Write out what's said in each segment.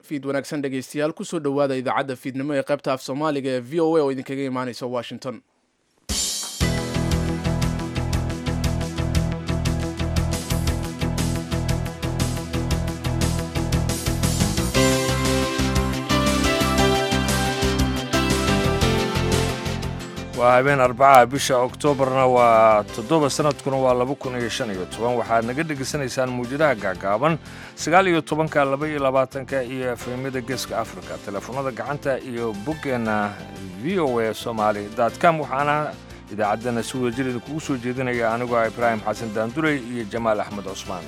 fiid wanaagsan dhegaystayaal kusoo dhowaada idaacadda fiidnimo ee qaybta af soomaaliga ee v o a oo idinkaga imaaneysa washington waa habeen arbacaha bisha oktoobarna waa toddoba sanadkuna waa laba kun iyo shan iyo toban waxaad naga dhegaysanaysaan muwjadaha gaagaaban sagaal iyo tobanka laba iyo labaatanka iyo efemyada geeska africa teleefonada gacanta iyo boggeenna v o a somaali com waxaana idaacaddana si wadajir idinkugu soo jeedinaya anigoo ah ibraahim xasan daandurey iyo jamaal axmed cusmaan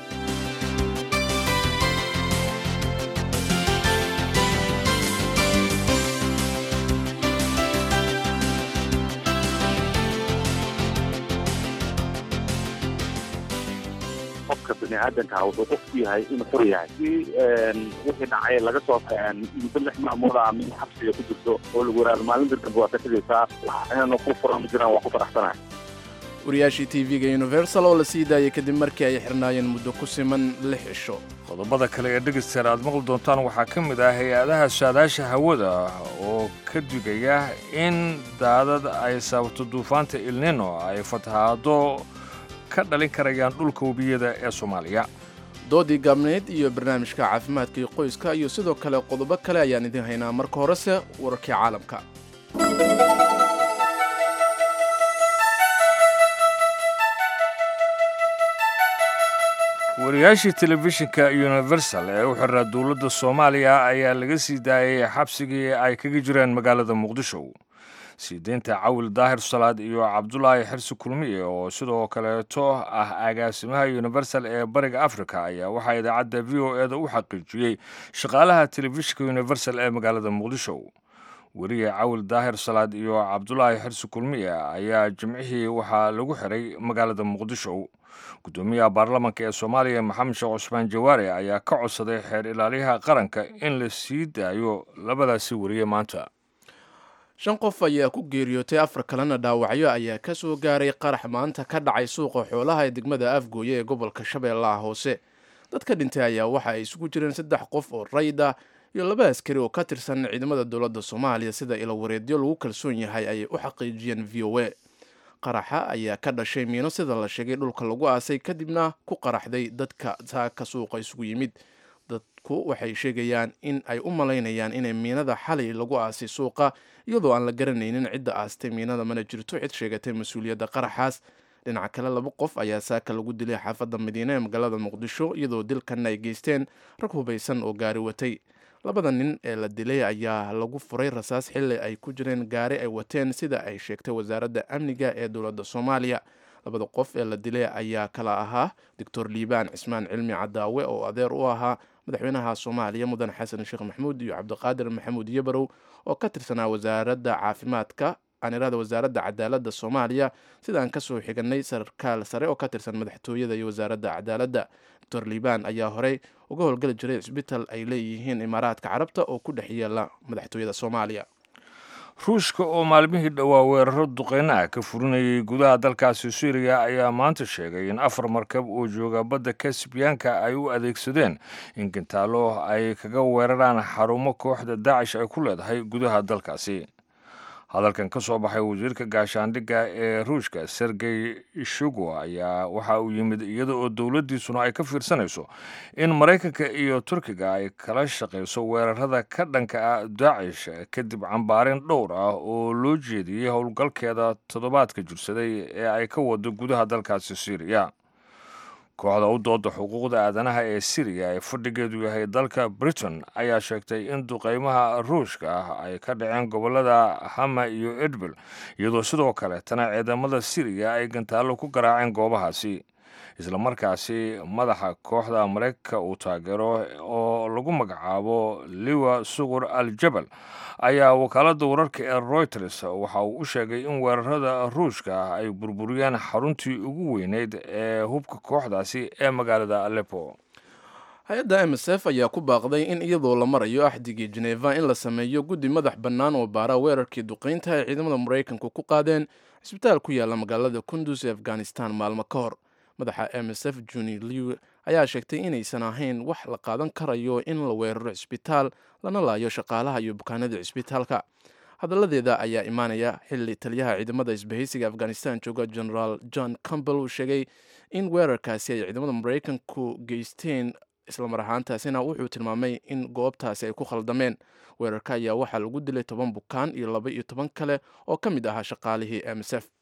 qofka biniaadanka wuxuu qofku yahay inuu xor yahay si wixii dhacay laga soo muddo lix maalmood a mid xabsiga ku jirto oo lagu yaraado maalin dirkaba waa ka tegaysaa waxayna ku furan ma jiraan waa ku faraxsanahay wariyaashii tv-ga universal oo la sii daayay kadib markii ay xirnaayeen muddo ku siman lix cisho qodobada kale ee dhegaysteer aad maqli doontaan waxaa ka mid ah hay-adaha saadaasha hawada oo ka digaya in daadad ay sababto duufaanta ilnino ay fatahaado ka dhalin karayaan dhulka webiyada ee soomaaliya doodii gaabneyd iyo barnaamijka caafimaadka iyo qoyska iyo sidoo kale qodobo kale ayaan idin haynaa marka horese wararkii caalamka wariyaashii telefishinka universal ee u xiraa dowladda soomaaliya ayaa laga sii daayay xabsigii ay kaga jireen magaalada muqdisho sii deynta cawil daahir salaad iyo cabdulaahi xirsi kulmiye oo sidoo kaleeto ah agaasimaha universal ee bariga africa ayaa waxaa idaacadda v o eda u xaqiijiyey shaqaalaha telefishinka universal ee magaalada muqdisho weriye cawil daahir salaad iyo cabdulaahi xirsi kulmiye ayaa jimcihii waxaa lagu xiray magaalada muqdisho gudoomiyaha baarlamanka ee soomaaliya maxamed sheekh cusmaan jawaare ayaa ka codsaday xeer ilaaliyaha qaranka in la sii daayo labadaasi weriye maanta shan qof ayaa ku geeriyootay afar kalena dhaawacyo ayaa ka soo gaaray qarax maanta ka dhacay suuqa xoolaha ee degmada afgooye ee gobolka shabeellaha hoose dadka dhintay ayaa waxa ay isugu jireen saddex qof oo rayd ah iyo laba askari oo ka tirsan ciidamada dowladda soomaaliya sida ilawareedyo lagu kalsoon yahay ayay u xaqiijiyeen v o a qaraxa ayaa ka dhashay miino sida la sheegay dhulka lagu aasay kadibna ku qaraxday dadka saaka suuqa isugu yimid dadku waxay sheegayaan in ay u malaynayaan inay miinada xalay lagu aasay suuqa iyadoo aan la garanaynin cidda aastay miinada mana jirto cid sheegatay mas-uuliyadda qaraxaas dhinaca kale laba qof ayaa saaka lagu dilay xaafadda madiine ee magaalada muqdisho iyadoo dilkanna ay geysteen rag hubaysan oo gaari watay labada nin ee la dilay ayaa lagu furay rasaas xilli ay ku jireen gaari ay wateen sida ay sheegtay wasaaradda amniga ee dowladda soomaaliya labada qof ee la dilay ayaa kala ahaa doctor liibaan cismaan cilmi cadaawe oo adeer u ahaa madaxweynaha soomaaliya mudan xasan sheekh maxamuud iyo cabdiqaadir maxamuud yabarow oo ka tirsanaa wasaaradda caafimaadka anirada wasaaradda cadaaladda soomaaliya sidaan kasoo xiganay sarkaal sare oo ka tirsan madaxtooyada iyo wasaaradda cadaaladda doctor liibaan ayaa horey uga howlgeli jiray cisbital ay leeyihiin imaaraadka carabta oo ku dhex yeela madaxtooyada soomaaliya ruushka oo maalmihii dhowaa weeraro duqeynaha ka furinayay gudaha dalkaasi suuriya ayaa maanta sheegay in afar markab oo jooga badda kasbiyaanka ay u adeegsadeen in gantaalo ay kaga weeraraan xarumo kooxda daacish ay ku leedahay gudaha dalkaasi hadalkan ka soo baxay wasiirka gaashaandhigga ee ruushka sergey shugo ayaa waxa uu yimid iyada oo dowladdiisuna ay ka fiirsanayso in maraykanka iyo turkiga ay kala shaqayso weerarada ka dhanka ah daacish kadib cambaarin dhowr ah oo loo jeediyey howlgalkeeda toddobaadka jirsaday ee ay ka wado gudaha dalkaasi syriya kooxda u dooda xuquuqda aadanaha ee siriya ee fadhigeedu yahay dalka britain ayaa sheegtay in duqeymaha ruushka ah ay ka dhaceen gobolada hama iyo edbel iyadoo sidoo kaleetana ciidamada siriya ay gantaallo ku garaaceen goobahaasi islamarkaasi madaxa kooxda maraykanka uu taageero oo lagu magacaabo liwa sugur al jabal ayaa wakaaladda wararka ee royters waxa uu u sheegay in weerarada ruushka ah ay burburiyeen xaruntii ugu weyneyd ee hubka kooxdaasi ee magaalada alepo hay-adda m s f ayaa ku baaqday in iyadoo la marayo axdigii jeneva in la sameeyo guddi madax bannaan oo baara weerarkii duqeynta ay ciidamada maraykanku ku qaadeen cisbitaal ku yaalla magaalada kundus ee afghanistan maalmo ka hor madaxa m s f juni lew ayaa sheegtay inaysan ahayn wax la qaadan karayo in la weeraro cisbitaal lana laayo shaqaalaha iyo bukaanada cisbitaalka hadaladeeda ayaa imaanaya xili taliyaha ciidamada isbahaysiga afghanistan jooga generaal john campbell uu sheegay in weerarkaasi ay ciidamada maraykanku geysteen islamar ahaantaasina wuxuu tilmaamay in goobtaasi ay ku khaldameen weerarka ayaa waxaa lagu dilay toban bukaan iyo laba iyo toban kale oo ka mid ahaa shaqaalihii m s f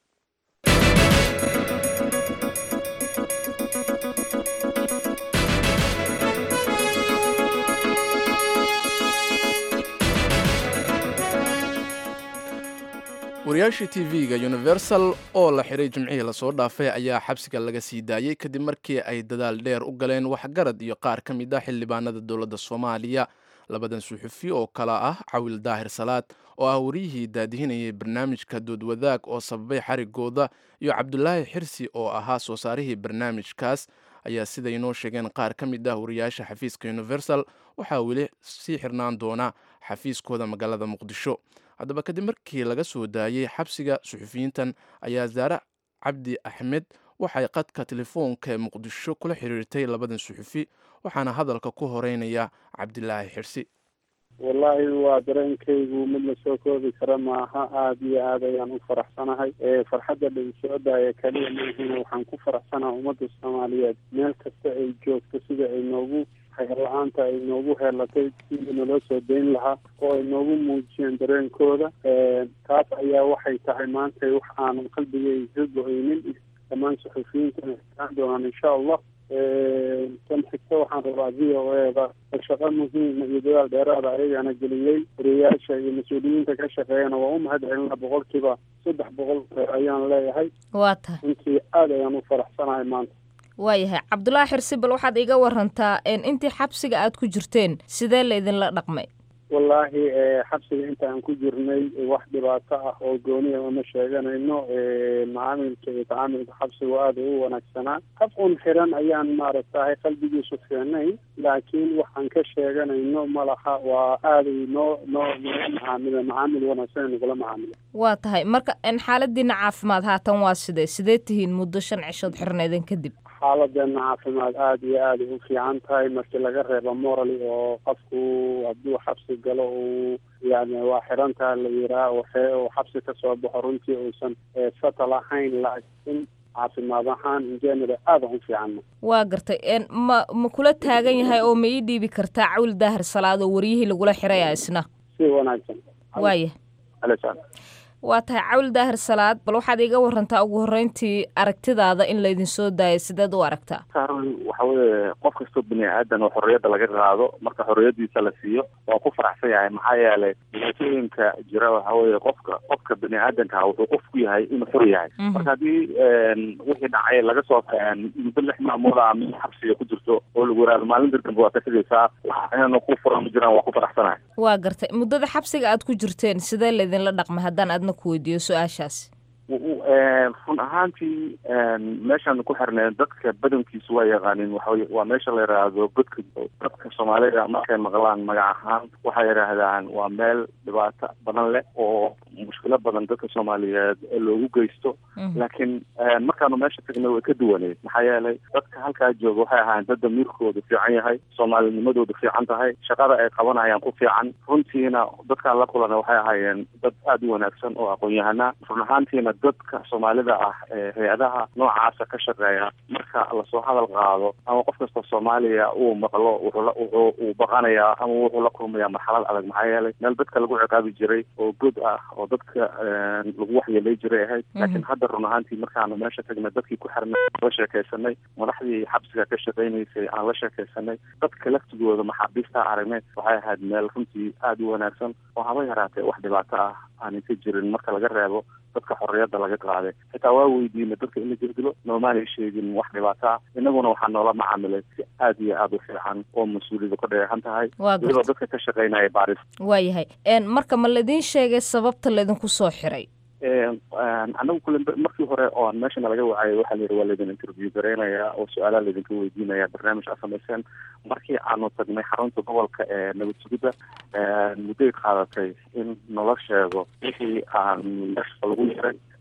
wariyaashii t v-ga universal oo la xiray jimcihii lasoo dhaafay ayaa xabsiga laga sii daayey kadib markii ay dadaal dheer u galeen waxgarad iyo qaar ka mid ah xildhibaanada dowladda soomaaliya labadan suxufi oo kala ah cawil daahir salaad oo ah wariyihii daadihinayay barnaamijka doodwadaag oo sababay xarigooda iyo cabdulaahi xirsi oo ahaa soo saarihii barnaamijkaas ayaa siday inoo sheegeen qaar ka mid ah wariyaasha xafiiska universal waxaa weli sii xirnaan doona xafiiskooda magaalada muqdisho haddaba kadib markii laga soo daayey xabsiga suxufiyiintan ayaa zaare cabdi axmed waxay qadka telefoonka ee muqdisho kula xiriirtay labadan suxufi waxaana hadalka ku horeynaya cabdilaahi xirsi wallaahi waa dareenkaygu mid la soo koobi kara maaha aada iyo aad ayaan u faraxsanahay farxadda dhalinsooda ee kaliya maahina waxaan ku faraxsanaha ummadda soomaaliyeed meel kasta ay joogto sida ay noogu hayr-la-aanta ay noogu heelatay sidii naloo soo dayn lahaa oo ay noogu muujiyeen dareenkooda taas ayaa waxay tahay maanta wax aanan qalbigay ka go-eynin dhammaan suxufiyiintana istaan doonaan insha allah kan xigta waxaan rabaa v o eda shaqo muhiima iyo dadaal dheeraada ayagana geliyey wariyayaasha iyo mas-uuliyiinta ka shaqeeyana waa u mahad celina boqolkiiba saddex boqol ayaan leeyahay waa tahay runtii aada ayaan u faraxsanahay maanta waayahay cabdulaahi xirsi bal waxaad iga warantaa intii xabsiga aad ku jirteen sidee laydinla dhaqmay wallaahi xabsiga inta aan ku jirnay wax dhibaato ah oo gooniya uma sheeganayno macaamilka iyo tacaamilka xabsigu aada u wanaagsanaa hab un xiran ayaan maaragtahay qalbigiisu fiicnayn laakiin waxaan ka sheeganayno ma laha waa aaday noo noo noola macaamila macaamil wanaagsan nagula macaamila waa tahay marka xaaladiina caafimaad haatan waa sidee sidee tihiin muddo shan cishood xirnaydan kadib xaaladeena caafimaad aada iyo aaday u fiican tahay markii laga reebo morali oo qofku hadduu xabsi galo uu yani waa xirantaha la yiraa waxe uu xabsi kasoo baxo runtii uusan satal ahayn laakiin caafimaad ahaan injenera aada u fiicanna waa gartay ma ma kula taagan yahay oo ma ii dhiibi kartaa cawil daahir salaad oo waryihii lagula xiraya isna si wanaagsan waaya waa tahay cawil daahir salaad bal waxaad iga warantaa ugu horreyntii aragtidaada in laydin soo daayay sideed u aragtaa waxa weye qof kastoo bini aadan oo xorriyadda laga qaado marka xorriyadiisa la siiyo waa ku faraxsan yahay maxaa yeelay dhibaatooyinka jira waxa weye qofka qofka bini aadanka wuxuu qof ku yahay inuu xor yahay marka haddii wixii dhacay laga soo muddo lix maamuuda ama xabsiga ku jirto oo lagu yaraado maalin dardambe waa ka tegaysaa waxayna ku furan ma jiraan waa ku faraxsanahay waa gartay muddada xabsiga aad ku jirteen sidee laydinla dhaqmay haddaan aadna ku weydiiyo su-aashaas run ahaantii meeshaan ku xirnay dadka badankiisu waa yaqaanin waxa waa meesha la yidhaahdo godka dadka soomaalida markay maqlaan magac ahaan waxay yidhaahdaan waa meel dhibaato badan leh oo mushkilo badan dadka soomaaliyeed loogu geysto laakiin markaanu meesha tagnay way ka duwaneed maxaa yeelay dadka halkaa jooga waxay ahaayeen dad damiirkooda fiican yahay soomaalinimadooda fiican tahay shaqada ay qabanayaan ku fiican runtiina dadkaan la kulana waxay ahaayeen dad aada u wanaagsan oo aqoon-yahana run ahaantiina dadka soomaalida ah ee hay-adaha noocaasa ka shaqeeya marka lasoo hadal qaado ama qof kasta soomaaliya uu maqlo wuxuu uu baqanayaa ama wuxuu la kulmayaa marxalad adag maxaa yeelay meel dadka lagu ciqaabi jiray oo god ah oo dadka lagu waxyeelay jiray ahayd laakiin hadda run ahaantii markaanu meesha tagnay dadkii ku xirnay la sheekaysanay madaxdii xabsiga ka shaqaynaysay aan la sheekaysanay dadka laftigooda maxaabiista aragnay waxay ahayd meel runtii aada u wanaagsan oo haba yaraatee wax dhibaato ah aanay ka jirin marka laga reebo dadka xorriyadda laga qaaday xitaa waa weydiinay dadka in la jirdilo noomaanay sheegin wax dhibaato ah inaguna waxaa noola macaamilay si aad iyo aada u fiican oo mas-uuliyada ka dheehan tahay weliba dadka ka shaqaynaya baaris waayahay marka ma laydin sheegay sababta laydinku soo xiray anagu kule markii hore oo aan meeshana laga wacayay waxaa la yidhi waa laydin interview garaynaya oo su-aalaha laydinka weydiinaya barnaamij aad samayseen markii aanu tagnay xarunta gobolka ee nabad sugidda mudday qaadatay in nala sheego wixii aan meesha lagu yaray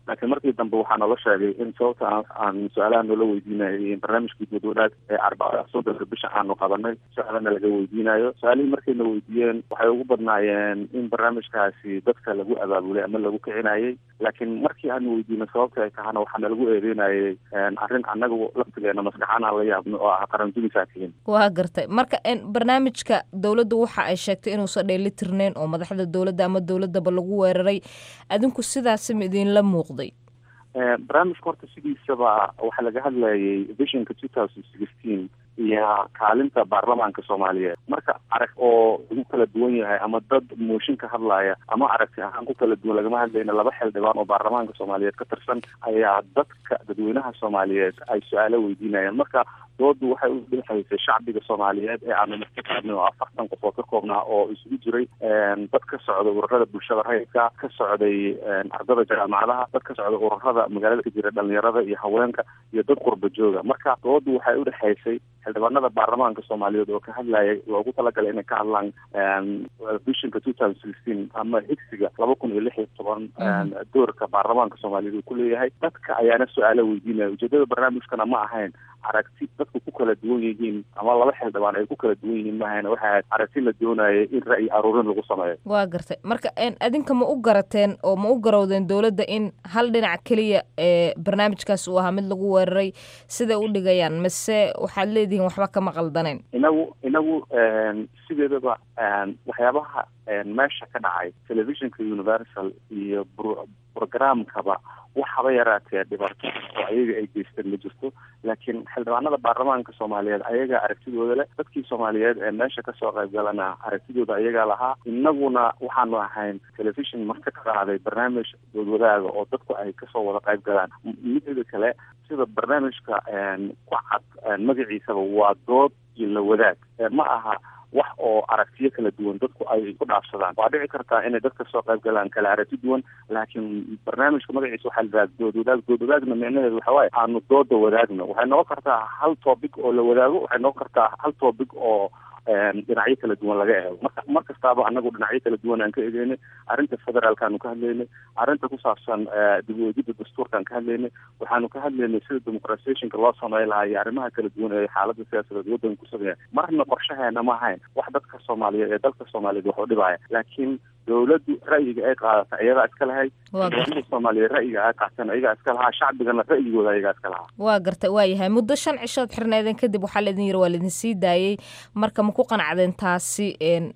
laakiin markii dambe waxaa noola sheegay in sababta aan su-aalaha noola weydiinayay barnaamijkii dood wadaag ee arbacada soddonka bisha aanu qabanay su-aalana laga weydiinayo su-aalihii markayna weydiiyeen waxay ugu badnaayeen in barnaamijkaasi dadka lagu abaabulay ama lagu kicinayay laakiin markii aanu weydiino sababta ay tahana waxaana lagu eedeynayay arrin annaga laftigeena maskaxaan aan la yaabno oo ah qarandumisaa tihin waa gartay marka barnaamijka dowladda waxa ay sheegtay inuusan dheelitirneyn oo madaxda dowladda ama dowladdaba lagu weeraray adinku sidaasi ma idinla muuqday barnaamijka horta sidiisaba waxaa laga hadlayay visionka two thousand sixteen iyo kaalinta baarlamaanka soomaaliyeed marka arag oo lagu kala duwan yahay ama dad mooshin ka hadlaya ama aragti ahaan ku kala duwan lagama hadlayna laba xildhibaan oo baarlamaanka soomaaliyeed ka tirsan ayaa dadka dadweynaha soomaaliyeed ay su-aalo weydiinayaan marka doodu waxay u dhexaysay shacbiga soomaaliyeed ee aanu markakaadnay oo afartan qof oo ka koobnaa oo isugu jiray dad ka socda ururada bulshada rayidka ka socday ardada jaamacadaha dad ka socda ururada magaalada ka jira dhalinyarada iyo haweenka iyo dad qurba jooga marka doodu waxay u dhexaysay xildhibaanada baarlamaanka soomaaliyeed oo ka hadlayay loogu talagalay inay ka hadlaan visionka two thousand sixteen ama higsiga laba kun iyo lix iyo toban doorka baarlamaanka soomaaliyeed uu ku leeyahay dadka ayaana su-aalo weydiinaya ujeedada barnaamijkana ma ahayn aragti dadku ku kala duwan yihiin ama laba xildhibaan ay ku kala duwan yihiin maahayn waxay ahayd aragti la doonayay in ra'yi aruurin lagu sameeyo waa gartay marka adinka ma u garateen oo ma u garowdeen dowladda in hal dhinac keliya ee barnaamijkaas uu ahaa mid lagu weeraray siday u dhigayaan mase waxaad leedihiin waxba kama qaldaneen inagu inagu sideedaba waxyaabaha meesha ka dhacay telefishinka universal iyo programkaba waxaba yaraatee dhibaato oo ayaga ay geysteen ma jirto laakiin xildhibaanada baarlamaanka soomaaliyeed ayagaa aragtidooda leh dadkii soomaaliyeed ee meesha kasoo qaybgalana aragtidooda ayagaa lahaa inaguna waxaanu ahayn telefishon marka ka qaaday barnaamij doodwadaaga oo dadku ay kasoo wada qayb galaan mideeda kale sida barnaamijka ku cad magaciisaba waa dood iyo la wadaag ma aha wax oo aragtiyo kala duwan dadku ay ku dhaafsadaan waa dhici kartaa inay dadka soo qayb galaan kala aragti duwan laakiin barnaamijka magaciisa waxaa la yidhaha dood wadaag dood wadaagna micnaheedu waxa waaye aanu dooda wadaagno waxay noqon kartaa hal topic oo la wadaago waxay noqon kartaa hal topic oo dhinacyo kala duwan laga eego marka mar kastaaba anagu dhinacyo kala duwan aan ka egeynay arrinta federaalkaanu ka hadlaynay arrinta ku saabsan dib u eegidda dastuurkaan ka hadlaynay waxaanu ka hadlaynay sida demucratizationka loo samey lahaa iyo arrimaha kala duwan ee xaaladda siyaasadeed waddanka ku sameeya marna qorshaheena ma ahayn wax dadka soomaaliyeed ee dalka soomaaliyeed wax u dhibaya laakiin dowladdu ra'yiga ay qaadata iyadaa iska lahayd dowladda soomaaliyeed ra'yiga ay qaateen iyagaa iska lahaa shacbigana ra'yigooda ayagaa iska lahaa waa gartay waa yahay muddo shan cishood xirneedeen kadib waxaa laidin yiri waa laidin sii daayey marka ma ku qanacdeen taasi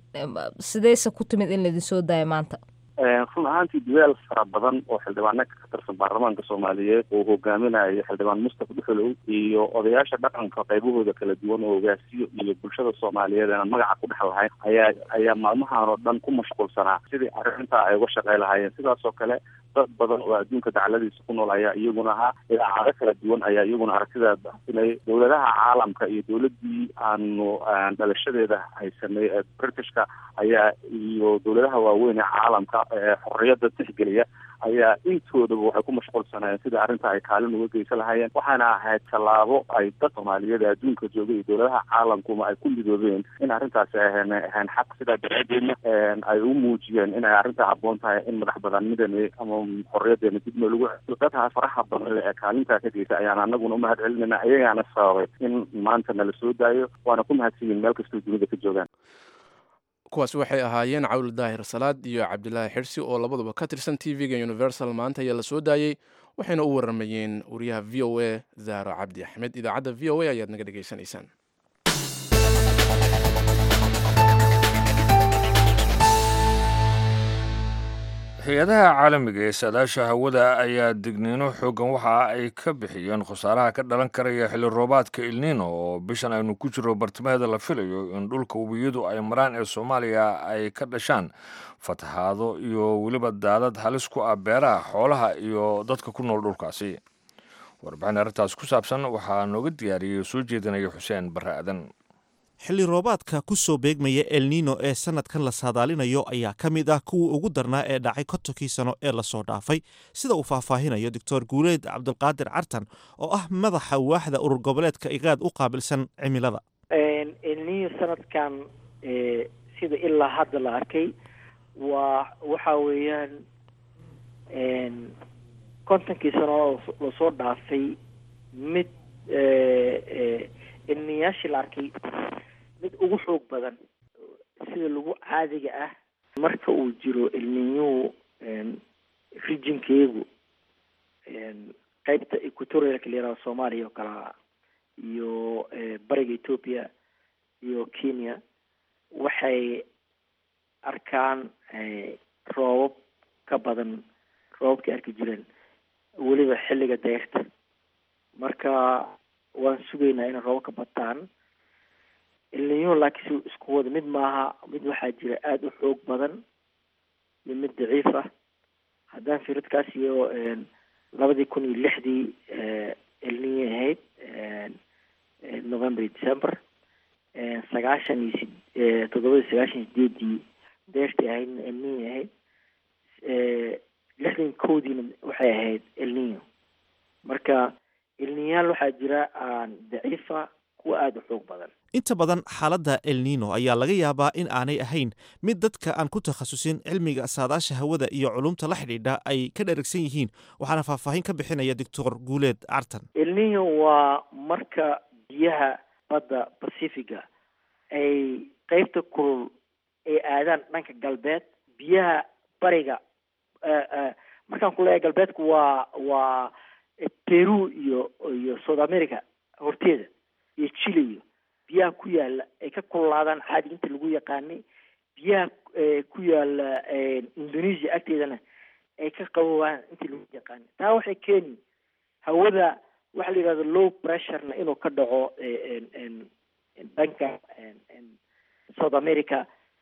sideyse ku timid in laidin soo daayo maanta run ahaantii duwaal fara badan oo xildhibaano ka tirsan baarlamaanka soomaaliyeed oo hogaaminayo xildhibaan mustafa dhuxulow iyo odayaasha dhaqanka qaybahooda kala duwan oo hogaasiyo iyo bulshada soomaaliyeed aan magaca ku dhex lahayn ayaa ayaa maalmahan oo dhan ku mashquulsanaa sidii arrintaa ay uga shaqey lahaayeen sidaas oo kale dad badan oo adduunka dacaladiisa ku nool ayaa iyaguna ahaa idaacado kala duwan ayaa iyaguna aragtidaa baxsinayay dowladaha caalamka iyo dowladii aanu dhalashadeeda haysanay ee britishka ayaa iyo dowladaha waaweyn ee caalamka ee xorriyadda tixgeliya ayaa intoodaba waxay ku mashquulsanayeen sida arrinta ay kaalin uga geysan lahaayeen waxaana ahayd tallaabo ay dad soomaaliyeed ee adduunka jooga iyo dowladaha caalamkuma ay ku midoobeen in arrintaasi ay ahan ahayn xaq sidaa daraadeedna ay u muujiyeen inay arrintaa habboon tahay in madax banaanideena ama xorriyadeena dib noo lagu celiyo dadkaa faraha badan ee kaalintaa ka geysa ayaan anaguna umahad celinayna ayagaana sababay in maanta nala soo daayo waana ku mahadsanyihin meel kastoo dunida ka joogaan kuwaas waxay ahaayeen cawl daahir salaad iyo cabdilaahi xirsi oo labaduba ka tirsan t v-ga universal maanta ayaa la soo daayey waxayna u waramayeen wariyaha v o a zaaro cabdi axmed idaacadda v o a ayaad naga dhegaysanaysaan hay-adaha caalamiga ee saadaasha hawada ayaa digniino xoogan waxa ay ka bixiyeen khasaaraha ka dhalan karaya xilli roobaadka ilniino oo bishan aynu ku jiro bartimaheeda la filayo in dhulka webiyadu ay maraan ee soomaaliya ay ka dhashaan fatahaado iyo weliba daadad halis ku ah beeraha xoolaha iyo dadka ku nool dhulkaasi warbixin arrintaas ku saabsan waxaa nooga diyaariyey soo jeedinaya xuseen barre aadan xilli roobaadka ku soo beegmaya elnino ee sanadkan la saadaalinayo ayaa ka mid ah kuwii ugu darnaa ee dhacay kontonkii sano ee lasoo dhaafay sida uu faahfaahinayo doctor guuleed cabdulqaadir cartan oo ah madaxa waaxda urur goboleedka igaad u qaabilsan cimilada elnino sanadkan sida ilaa hadda la arkay waa waxa weeyaan kontonkii sano lasoo dhaafay mid ilmiyaashii la arkay mid ugu xoog badan sida lagu caadiga ah marka uu jiro ilmiyuhu regionkeegu qeybta equatorialka la yihahdo soomaaliya oo kalea iyo bariga ethoopia iyo kenya waxay arkaan roobab ka badan roobabkay arki jireen weliba xilliga dayrta marka waan sugaynaa inay roobab ka bataan ilniyuhu laakiin si isku wada mid maaha mid waxaa jira aada u xoog badan iyo mid daciif ah haddaan firadkaas iyo labadii kun iyo lixdii elniye ahayd november iyo december sagaashan iyo si toddobadii sagaashan iyo sideedii deertii ahaydna elniye ahayd lixdan koodiina waxay ahayd elniyo marka elniyaal waxaa jira aan daciifa kuwa aada u xoog badan inta badan xaaladda elnino ayaa laga yaabaa in aanay ahayn mid dadka aan ku takhasusin cilmiga saadaasha hawada iyo culumta la xidhiidha ay ka dheragsan yihiin waxaana faahfaahin ka bixinaya doctor guuleed cartan elnino waa marka biyaha badda pacifiga ay qeybta kulul ay aadaan dhanka galbeed biyaha bariga markaan ku leeyahay galbeedku waa waa peru iyo iyo south america horteeda iyo chile iyo biyaha ku yaala ay ka kululaadaan caadi inta lagu yaqaanay biyaha ku yaala indonesia agteedana ay ka qabowaan intii lagu yaqaanay taa waxay keeni hawada waxa la yidhahdo low pressurena inuu ka dhaco dhanka south america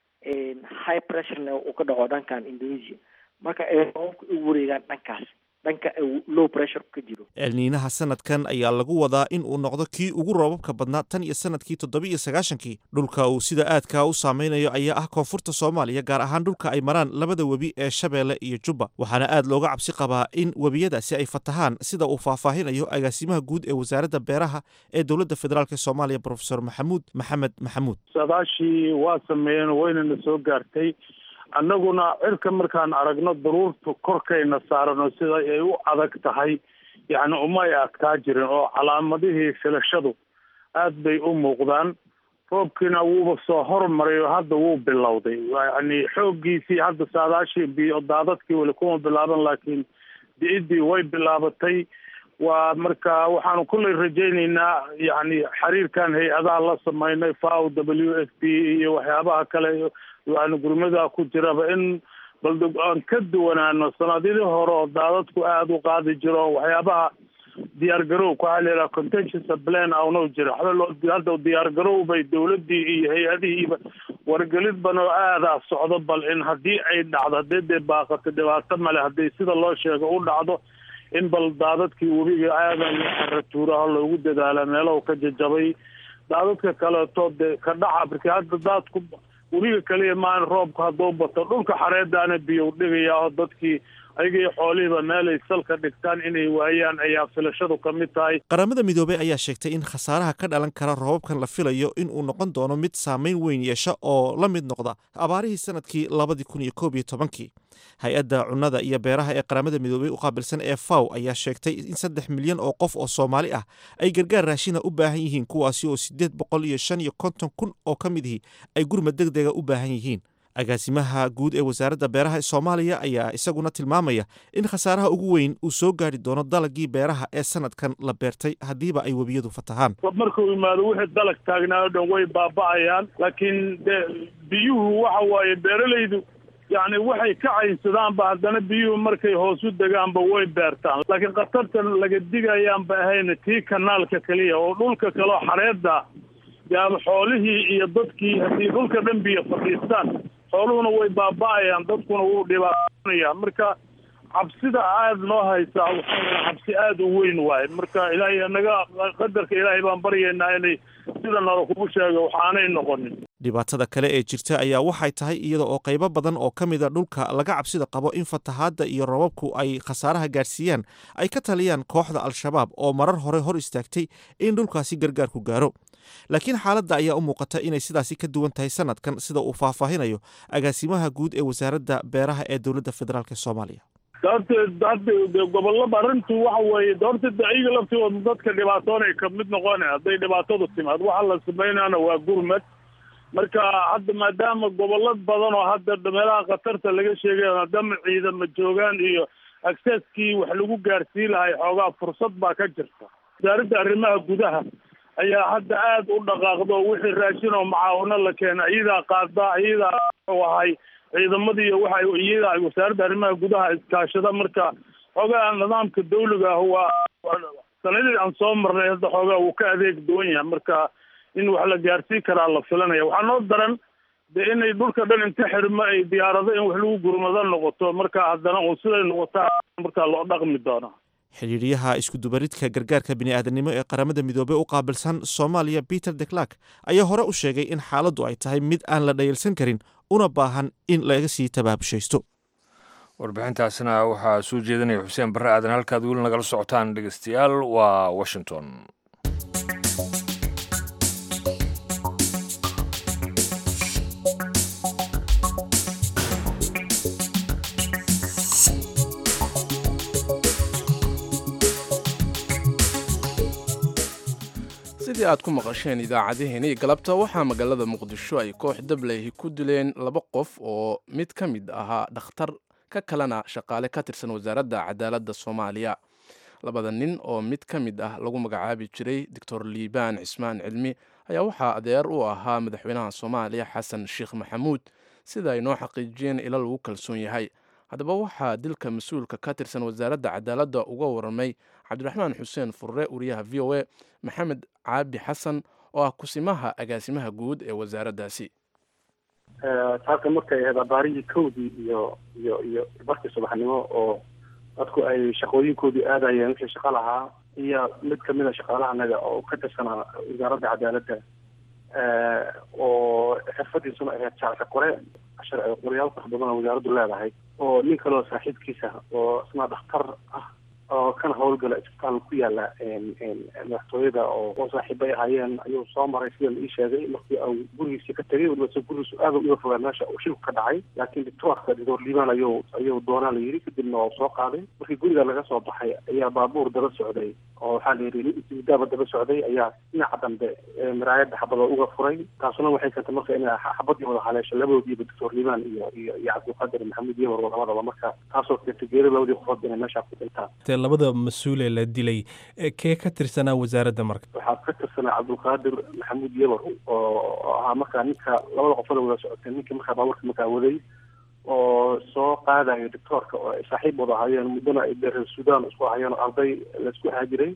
high pressurena uu ka dhaco dhankan indonesia marka ay roobabka u wareegaan dhankaas dhanka low pressure ka jiro elniinaha sanadkan ayaa lagu wadaa in uu noqdo kii ugu roobabka badnaa tan iyo sanadkii toddoba iyo sagaashankii dhulka uu sida aadkaa u saameynayo ayaa ah koonfurta soomaaliya gaar ahaan dhulka ay maraan labada webi ee shabeelle iyo jubba waxaana aad looga cabsi qabaa in webiyadaasi ay fatahaan sida uu faahfaahinayo agaasimaha guud ee wasaaradda beeraha ee dowladda federaalk soomaaliya profesor maxamuud maxamed maxamuud saadaashii waa sameeyeen waynana soo gaartay annaguna cirka markaan aragno daruurta korkayna saarano sida ay u adag tahay yacni uma ay adkaa jirin oo calaamadihii filashadu aad bay u muuqdaan roobkiina wuuba soo hormaray oo hadda wuu bilowday yacni xooggiisii hadda saadaashii biyo daadadkii weli kuma bilaaban laakiin di-iddii way bilaabatay waa marka waxaanu kulley rajaynaynaa yacni xiriirkan hay-adaha la sameynay fao w f p iyo waxyaabaha kale yani gurmada ku jiraba in bal aan ka duwanaano sanadidii hore oo daadadku aada u qaadi jiro waxyaabaha diyaar garowka waxaa la yidhaha contentious plan aunoo jira waxba loo hadda diyaar garow bay dawladdii iyo hay-adihiiba wargelid ban oo aadaa socdo bal in haddii ay dhacdo haddii dee baaqato dhibaato male haddii sida loo sheego u dhacdo in bal daadadkii webiga aadan xaratuuraha loogu dadaala meelahu ka jajabay daadadka kaleeto dee ka dhaca markii hadda daadku webiga kaliya maan roobka hadduu bato dhulka xareedaana biyow dhigayaa oo dadkii ayagii xoolihiiba meelay salka dhigtaan inay waayaan ayaa filashadu ka mid tahay qaramada midoobey ayaa sheegtay in khasaaraha ka dhalan kara roobabkan la filayo in uu noqon doono mid saameyn weyn yeesha oo la mid noqda abaarihii sanadkii labadii kun iyo koob iyo tobankii hay-adda cunnada iyo beeraha ee qaramada midoobey u qaabilsan ee faw ayaa sheegtay in saddex milyan oo qof oo soomaali ah ay gargaar raashina u baahan yihiin kuwaasi oo siddeed boqol iyo shan iyo konton kun oo ka midihii ay gurmad deg dega u baahan yihiin agaasimaha guud ee wasaaradda beeraha ee soomaaliya ayaa isaguna tilmaamaya in khasaaraha ugu weyn uu soo gaari doono dalagii beeraha ee sanadkan la beertay haddiiba ay webiyadu fatahaan markuu yimaado wixii dalag taagnaa o dhan way baaba'ayaan laakiin de biyuhu waxa waaye beeralaydu yacni waxay ka caynsadaanba haddana biyuhu markay hoos u degaanba way beertaan laakiin khatartan laga digayaanba ahayna tii kanaalka keliya oo dhulka kaleo xareedda yaaba xoolihii iyo dadkii haddii dhulka dhan biyo fadhiistaan xooluhuna way baaba'ayaan dadkuna wuu dhibaatanaya marka cabsida aada noo haysaa waxaa cabsi aada u weyn waaye marka ilaahay anaga qadarka ilaahay baan baryaynaa inay sida nala kugu sheega waxaanay noqonin dhibaatada kale ee jirta ayaa waxay tahay iyada oo qaybo badan oo ka mida dhulka laga cabsida qabo in fatahaadda iyo robabku ay khasaaraha gaadhsiiyaan ay ka taliyaan kooxda al-shabaab oo marar hore hor istaagtay in dhulkaasi gargaarku gaaro laakiin xaaladda ayaa u muuqata inay sidaasi ka duwan tahay sanadkan sida uu faahfaahinayo agaasimaha guud ee wasaaradda beeraha ee dowladda federaalk soomaaliya doorta hadda gobolada arrintu waxa weeye doorta de iyaga laftooda dadka dhibaatoonay kamid noqona hadday dhibaatadu timaad waxa la sameynana waa gurmad marka hadda maadaama gobolad badan oo hadda meelaha khatarta laga sheegay maadaama ciidama joogaan iyo accesskii wax lagu gaarsii lahay xoogaa fursad baa ka jirta wasaaradda arrimaha gudaha ayaa hadda aada u dhaqaaqdo wixii raashin oo macaawino la keena iyadaa qaada iyadaa ahay ciidamadii waxa iyada ay wasaaradda arrimaha gudaha iskaashada marka xoogaa nidaamka dawliga ah waa sanadii aan soo marnay hadda xoogaa wuu ka adeeg duwan yahay marka in wax la gaarsii karaa la filanaya waxaa noo daran de inay dhulka dhan inta xirmo ay diyaarado in wax lagu gurmado noqoto marka haddana uun siday noqotaa markaa loo dhaqmi doona xidhiidhyaha iskudubaridka gargaarka bini'aadanimo ee qaramada midoobey u qaabilsan soomaaliya peter de clark ayaa hore u sheegay in xaaladdu ay tahay mid aan la dhayalsan karin una baahan in laga sii tabaabushaysto warbixintaasina waxaa soo jeedinaya xuseen barre aadan halkaad weli nagala socotaan dhegeystayaal waa washington sidii aad ku maqasheen idaacadaheenii galabta waxaa magaalada muqdisho ay koox dablehi ku dileen laba qof oo mid ka mid ahaa dhakhtar ka kalena shaqaale ka tirsan wasaaradda cadaaladda soomaaliya labada nin oo mid ka mid ah lagu magacaabi jiray doctor liibaan cismaan cilmi ayaa waxaa adeer u ahaa madaxweynaha soomaaliya xasan sheekh maxamuud sida ay noo xaqiijiyeen ila lagu kalsoon yahay haddaba waxaa dilka mas-uulka ka tirsan wasaaradda cadaaladda uga waramay cabdiraxmaan xuseen furre wariyaha v o a maxamed caabi xasan oo ah kusimaha agaasimaha guud ee wasaaraddaasi taaka markay ahayd abaarihii kowdii iyo iyo iyo barkii subaxnimo oo dadku ay shaqooyinkoodii aadayeen wixii shaqo lahaa iyo mid kamid a shaqaalahanaga oo ka tirsanaa wasaaradda cadaaladda oo xirfadiisuna ahayd jaarka qore sharci qoryaal fara badan oo wasaaraddu leedahay oo nin kaleo saaxiibkiisa oo isna dhakhtar ah oo kana howlgala isbitaal ku yaala madaxtooyada oo oo saaxiibay ahaayeen ayuu soo maray sida la ii sheegay markii uu gurigiisii ka tegay weliba se gurigiisu aada uga fogaa meesha uu shilku ka dhacay laakiin doctoorka doctor liibaan ayuu ayuu doonaa la yidhi kadibna oo soo qaaday markii guriga laga soo baxay ayaa baabuur daba socday oo waxaa la yidhi daaba daba socday ayaa dhinaca dambe miraayadda xabada uga furay taasuna waxay keentay marka inay xabadii wada haleesho labadoodiiba doctor liibaan iyo iyo iyo cabdulqaadir maxamuud yawar labadaba marka taasoo keentay geeri labadii qofood inay meesha ku dhintaan labada mas-uulee la dilay kee ka tirsanaa wasaaradda marka waxaa ka tirsanaa cabdulqaadir maxamuud yabar oo ahaa markaa ninka labada qofada wada socotay ninkii markaa baabuurka markaa waday oo soo qaadayo doctoorka oo ay saaxiib wada ahaayeen muddana ay reer sudan isku ahaayeen oo arday laisku haajiray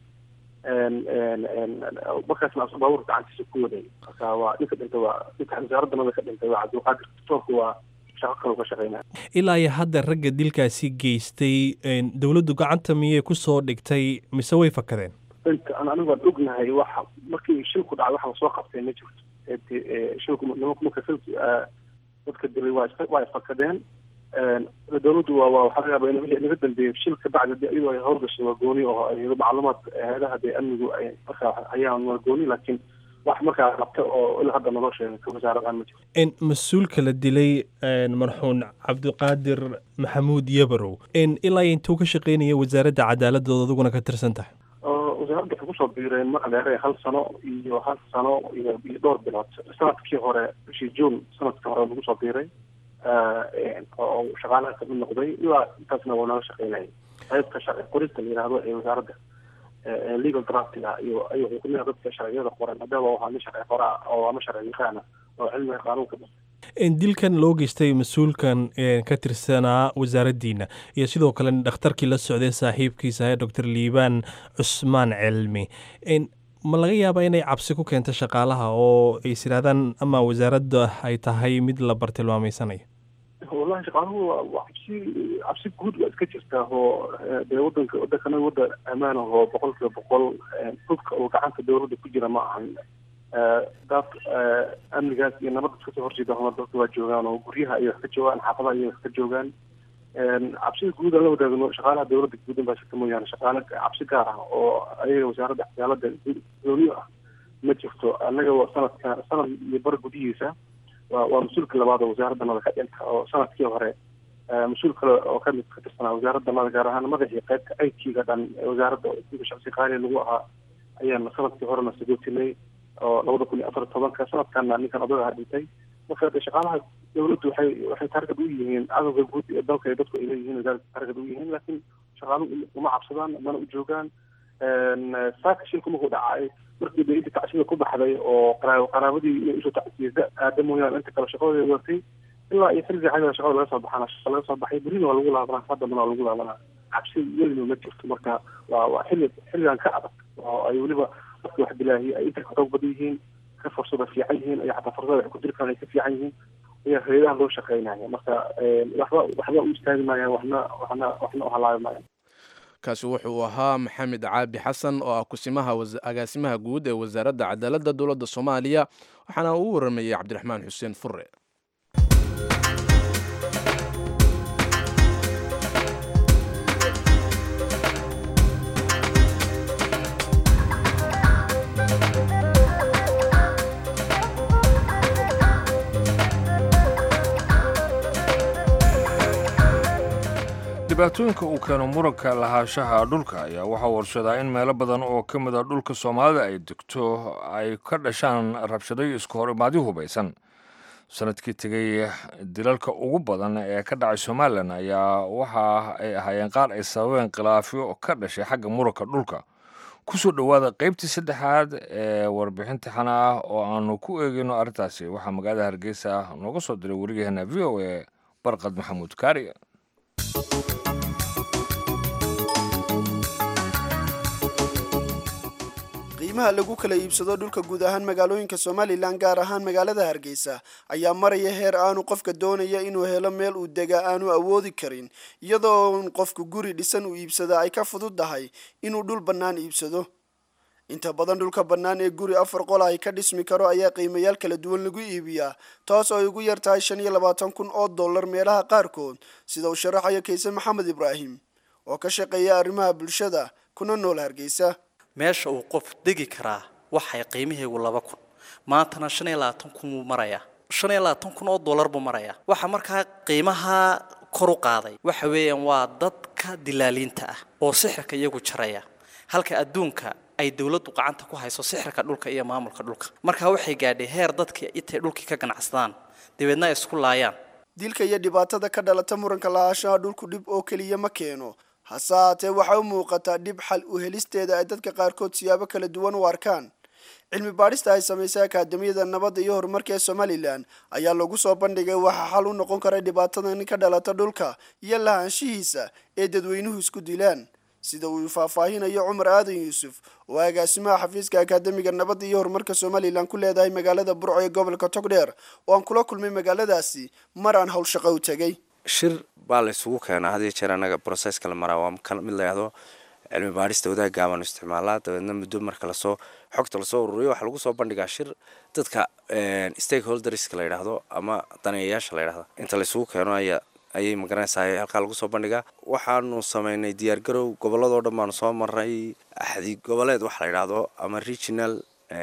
markaasna baabuurka gacantiisa ku waday marka waa ninka dhintay waa ninka wasaaradda nada ka dhintay waa cabdulqaadir doctoorka waa ilaa iyo hadda ragga dilkaasi geystay dowladdu gacanta miyay kusoo dhigtay mise way fakadeen inta anigu waan ognahay waxa markii shilku dhacay waxa lasoo qabtay ma jirto shilku marka shilku dadka dilay waa waa fakadeen dowladdu waa waa waxaa laga yaaba in wixii naga dambeeyey shilka bacdi iyadoo ay howlgashay waa gooni oo macluumaad hay-adaha dee amnigu ay markaa hayaan waa gooni laakiin wax markaa qabta oo ilaa hadda naloo sheegay ka wasaaradan ma jiro mas-uulka la dilay marxuun cabdiqaadir maxamuud yabarow ilaa intuu ka shaqeynaya wasaaradda cadaaladooda adiguna ka tirsan tahay wasaaradda waxay kusoo biireen mar adeere hal sano iyo hal sano iyo iyo dhowr bilood sanadkii hore bishii juun sanadkii hore lagu soo biiray oo shaqaalaha kamid noqday ilaa intaasna waa naga shaqeynayay qaybta sharci qorista la yidhaahdo ee wasaaradda legal draftiga iyo ayuu wuxuu kamid dadka sharciyada qoran maadaama waxaa nin sharci qora oo ama sharci yaqaana oo cilmiga qaanuunka dilkan loo geystay mas-uulkan ka tirsanaa wasaaraddiina iyo sidoo kale dhakhtarkii la socday saaxiibkiisa ahe doctor liibaan cusmaan cilmi ma laga yaabaa inay cabsi ku keento shaqaalaha oo ay isirahdaan ama wasaaradda ay tahay mid la bartilmaameysanayo wallahi shaqaaluhu waa cabsi cabsi guud waa iska jirtaa oo dee wadanka wadankana wadan ammaan ah oo boqol kiiba boqol hubka oo gacanta dowladda ku jira ma ahan dad amnigaas iyo nabadda iskasoo horjeeda homa dadka waa joogaan oo guryaha ayay wax ka joogaan xaafadaha ayay wax ka joogaan cabsida guud aan la wadaagno shaqaalaha dowladda guudan baa jirta mooyaane shaqaale cabsi gaar ah oo ayaga wasaaradda cadaaladda gooniyo ah ma jirto annaga sanadka sanad iyo bar gudihiisa waa waa mas-uulka labaad oo wasaaradda nada ka dhinta oo sanadkii hore mas-uul kale oo kamid ka tirsanaa wasaaradda mada gaar ahaan madaxii qaybta i t-ga dhan wasaaradda shaqsi qaali lagu ahaa ayaan sanadkii horena sagootinay oo labada kun iyo afar tobanka sanadkana ninkan odaga dhintay marka de shaqaalaha dawladdu waxay waxay targad u yihiin cadowga guud ee dalka ee dadku ay leeyihiin wasaaradda targad u yihiin laakiin shaqaaluhu uma cabsadaan mana u joogaan saaka shilku markuu dhacay markii de inta tacsida ku baxday oo qaraabadii inay usoo tacsiyada aada mooyaane inta kale shaqadooda watay ilaa iyo xilliga xagga shaqada laga soo baxana shaqa laga soo baxay berrina waa lagu laabanaa haddana waa lagu laabanaa cabsi welina ma jirto marka waa waa xilli xilligan ka adag oo ay weliba dadka wax bilaahiye ay inta ka xoog badan yihiin ka fursada fiican yihiin iyo xataa fursada wax ku diri karaan ay ka fiican yihiin ayaa hayadaha loo shaqeynaya marka waxba waxba u istaagi maayaan waxna waxna waxna u halaabi maayaan kaasi wuxuu ahaa maxamed caabi xasan oo ah kusimaha agaasimaha guud ee wasaaradda cadaaladda dowladda soomaaliya waxaana uu waramayey cabdiraxmaan xuseen fure dhibaatooyinka uu keeno muranka lahaanshaha dhulka ayaa waxaa warshadaa in meelo badan oo ka mid a dhulka soomaalida ay degto ay ka dhashaan rabshaday isku hor imaadyo hubaysan sanadkii tegey dilalka ugu badan ee ka dhacay somalilan ayaa waxa ay ahaayeen qaar ay sababeen khilaafyo ka dhashay xagga muranka dhulka kusoo dhowaada qaybtii saddexaad ee warbixinta xana ah oo aanu ku eegeyno arrintaasi waxaa magaalada hargeysa nooga soo diray weriyaheena v o a barqad maxamuud kaari qiimaha lagu kala iibsado dhulka guud ahaan magaalooyinka somalilan gaar ahaan magaalada hargeysa ayaa maraya heer aanu qofka doonaya inuu helo meel uu degaa aanu awoodi karin iyadoo qofku guri dhisan uu iibsada ay ka fududdahay inuu dhul bannaan iibsado inta badan dhulka bannaan ee guri afar qol ay ka dhismi karo ayaa qiimayaal kala duwan lagu iibiyaa taas oo ay ugu yar tahay shan iyo labaatan kun oo dollar meelaha qaarkood sida uu sharaxayo kayse maxamed ibraahim oo ka shaqeeya arrimaha bulshada kuna nool hargeysa meesha uu qof degi karaa waxay qiimaheegu laba kun maantana shan iyo labaatan kun buu marayaa shan iyo labaatan kun oo dollar buu marayaa waxaa markaa qiimaha kor u qaaday waxa weeyaan waa dadka dilaaliinta ah oo sixirka iyagu jaraya halka adduunka ay dowladdu gacanta ku hayso sixirka dhulka iyo maamulka dhulka markaa waxay gaadhay heer dadka intay dhulkii ka ganacsadaan dabeedna ay isku laayaan dilka iyo dhibaatada ka dhalata muranka lahaanshaha dhulku dhib oo keliya ma keeno hase haatee waxaa u muuqataa dhib xal u helisteeda ay dadka qaarkood siyaabo kala duwan u arkaan cilmi baadhista ay samaysay akaadamiyada nabadda iyo horumarka ee somalilan ayaa lagu soo bandhigay waxaa xal u noqon kara dhibaatadan ka dhalata dhulka iyo lahaanshihiisa ee dadweynuhu isku dilaan sida uu faahfaahinayo cumar aadan yuusuf oo agaasimaha xafiiska akaademiga nabadda iyo horumarka somalilan ku leedahay magaalada burco ee gobolka togdheer oo aan kula kulmay magaaladaasi mar aan howlshaqo u tegay shir baa la isugu keenaa had iyo jeer anaga broseska la maraa waa kan mid layahdo cilmi baadhista wadaag gaaban isticmaalaa dabeedna muddo marka lasoo xogta lasoo ururiyo waxaa lagu soo bandhigaa shir dadka stakeholderska la yidhaahdo ama daneeyayaasha la yidhahdo inta la isugu keeno ayaa ayay magaranaysaa halkaa lagu soo bandhigaa waxaanu sameynay diyaargarow gobolladoo dhan baanu soo maray axdi goboleed waxa la yidhaahdo ama regional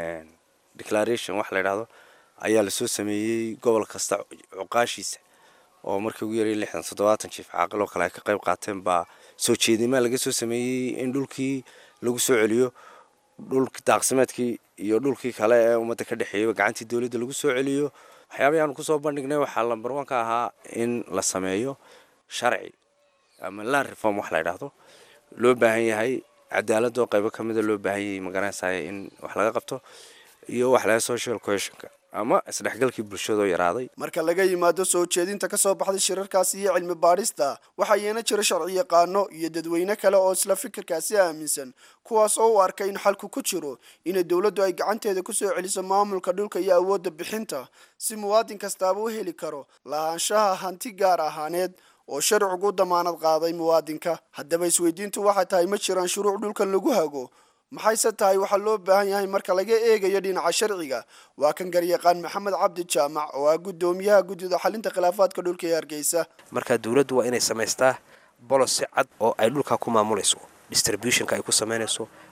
declaration waxa la yidhaahdo ayaa lasoo sameeyey gobol kasta cuqaashiisa oo markii ugu yaraya lixdan toddobaatan jiif caaqil oo kale ay ka qayb qaateen baa soo jeedimaa laga soo sameeyey in dhulkii lagu soo celiyo dhulki daaqsimeedkii iyo dhulkii kale ee ummadda ka dhexeeyay gacantii dowladda lagu soo celiyo waxyaabahii aanu kusoo bandhignay waxaa lambar one ka ahaa in la sameeyo sharci ama land reform wax la yidhaahdo loo baahan yahay cadaaladoo qaybo ka mida loo baahan yahay magaranaysaa in wax laga qabto iyo wax laga social cohesionka ama isdhexgalkii bulshadoo yaraaday marka laga yimaado soo jeedinta ka soo baxday shirarkaasi iyo cilmi baadhista waxaa yeena jira sharci yaqaano iyo dadweyne kale oo isla fikirkaasi aaminsan kuwaas oo u arka in xalku ku jiro inay dowladdu ay gacanteeda kusoo celiso maamulka dhulka iyo awoodda bixinta si muwaadin kastaaba u heli karo lahaanshaha hanti gaar ahaaneed oo sharcigu damaanad qaaday muwaadinka haddaba isweydiintu waxay tahay ma jiraan shuruuc dhulkan lagu hago maxayse tahay waxaa loo baahan yahay marka laga eegayo dhinaca sharciga waa kan garyaqaan maxamed cabdi jaamac oo ah guddoomiyaha guddida xalinta khilaafaadka dhulka ee hargeysa marka dowladdu waa inay samaystaa bolosi cad oo ay dhulkaa ku maamulayso distributionka ay ku samaynayso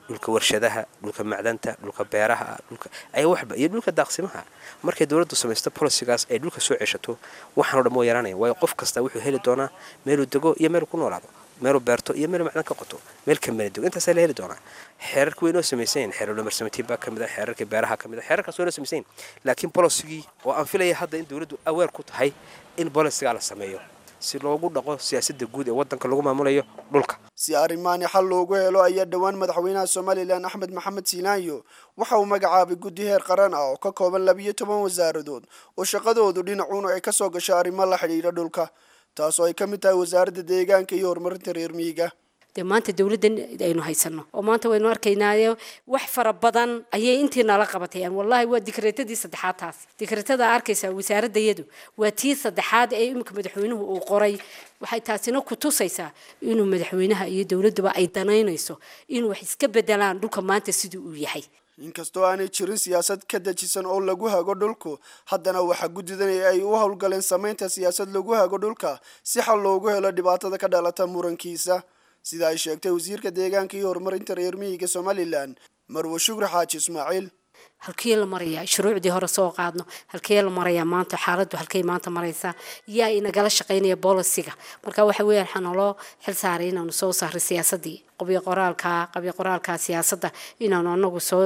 dhulka warshadaha dhulka macdanta dhulka beeraha dhulka ayaa waxba iyo dhulka daaqsimaha markay dowladdu samaysto bolicigaas ay dhulka soo ceshato waxaan o dhan waa yaraanaya waayo qof kasta wuxuu heli doonaa meeluu dego iyo meeluu ku noolaado meeluu beerto iyo meeluu macdan ka qoto meel kamala dego intaasaa la heli doonaa xeerarka way noo samaysayin xeerar dhamarsamatiib baa kamid a xeerarka beeraha kamid a xeerarkaas way noo samaysayin laakiin bolicigii oo aan filaya hadda in dowladdu aweer ku tahay in bolicigaa la sameeyo si loogu dhaqo siyaasadda guud ee waddanka lagu maamulayo dhulka si arrimaani xal loogu helo ayaa dhowaan madaxweynaha somalilan axmed maxamed siinaayo waxa uu magacaabay guddi heer qaran ah oo ka kooban labiyo toban wasaaradood oo shaqadoodu dhinacuun ay kasoo gashay arrimo la xidhiidha dhulka taasoo ay ka mid tahay wasaaradda deegaanka iyo horumarinta reer miyiga dee maanta dowladdan aynu haysano oo maanta waynu arkaynaayo wax fara badan ayay intii nala qabatayaan wallahi waa dikreetadii saddexaad taas dikreetada arkaysaa wasaaradayadu waa tii saddexaad ee iminka madaxweynuhu uu qoray waxay taasina ku tusaysaa inuu madaxweynaha iyo dowladduba ay danaynayso inuu wax iska bedelaan dhulka maanta siduu uu yahay inkastoo aanay jirin siyaasad ka dejisan oo lagu hago dhulku haddana waxaa guddidan ay u howlgaleen samaynta siyaasad lagu hago dhulka si xal loogu helo dhibaatada ka dhalata murankiisa sida ay sheegtay wasiirka deegaanka iyo horumarinta reer miyiga somalilan marwe shukri xaaji ismaaciil halkee la marayaa shuruucdii hore soo qaadno halkee la marayaa maanta xaaladdu halkay maanta maraysaa yaa inagala shaqaynaya bolisiga marka waxa weeyaan waxaa naloo xil saaray inaanu soo saaray siyaasadii qabyo qoraalka qabyo qoraalka siyaasadda inaanu anagu soo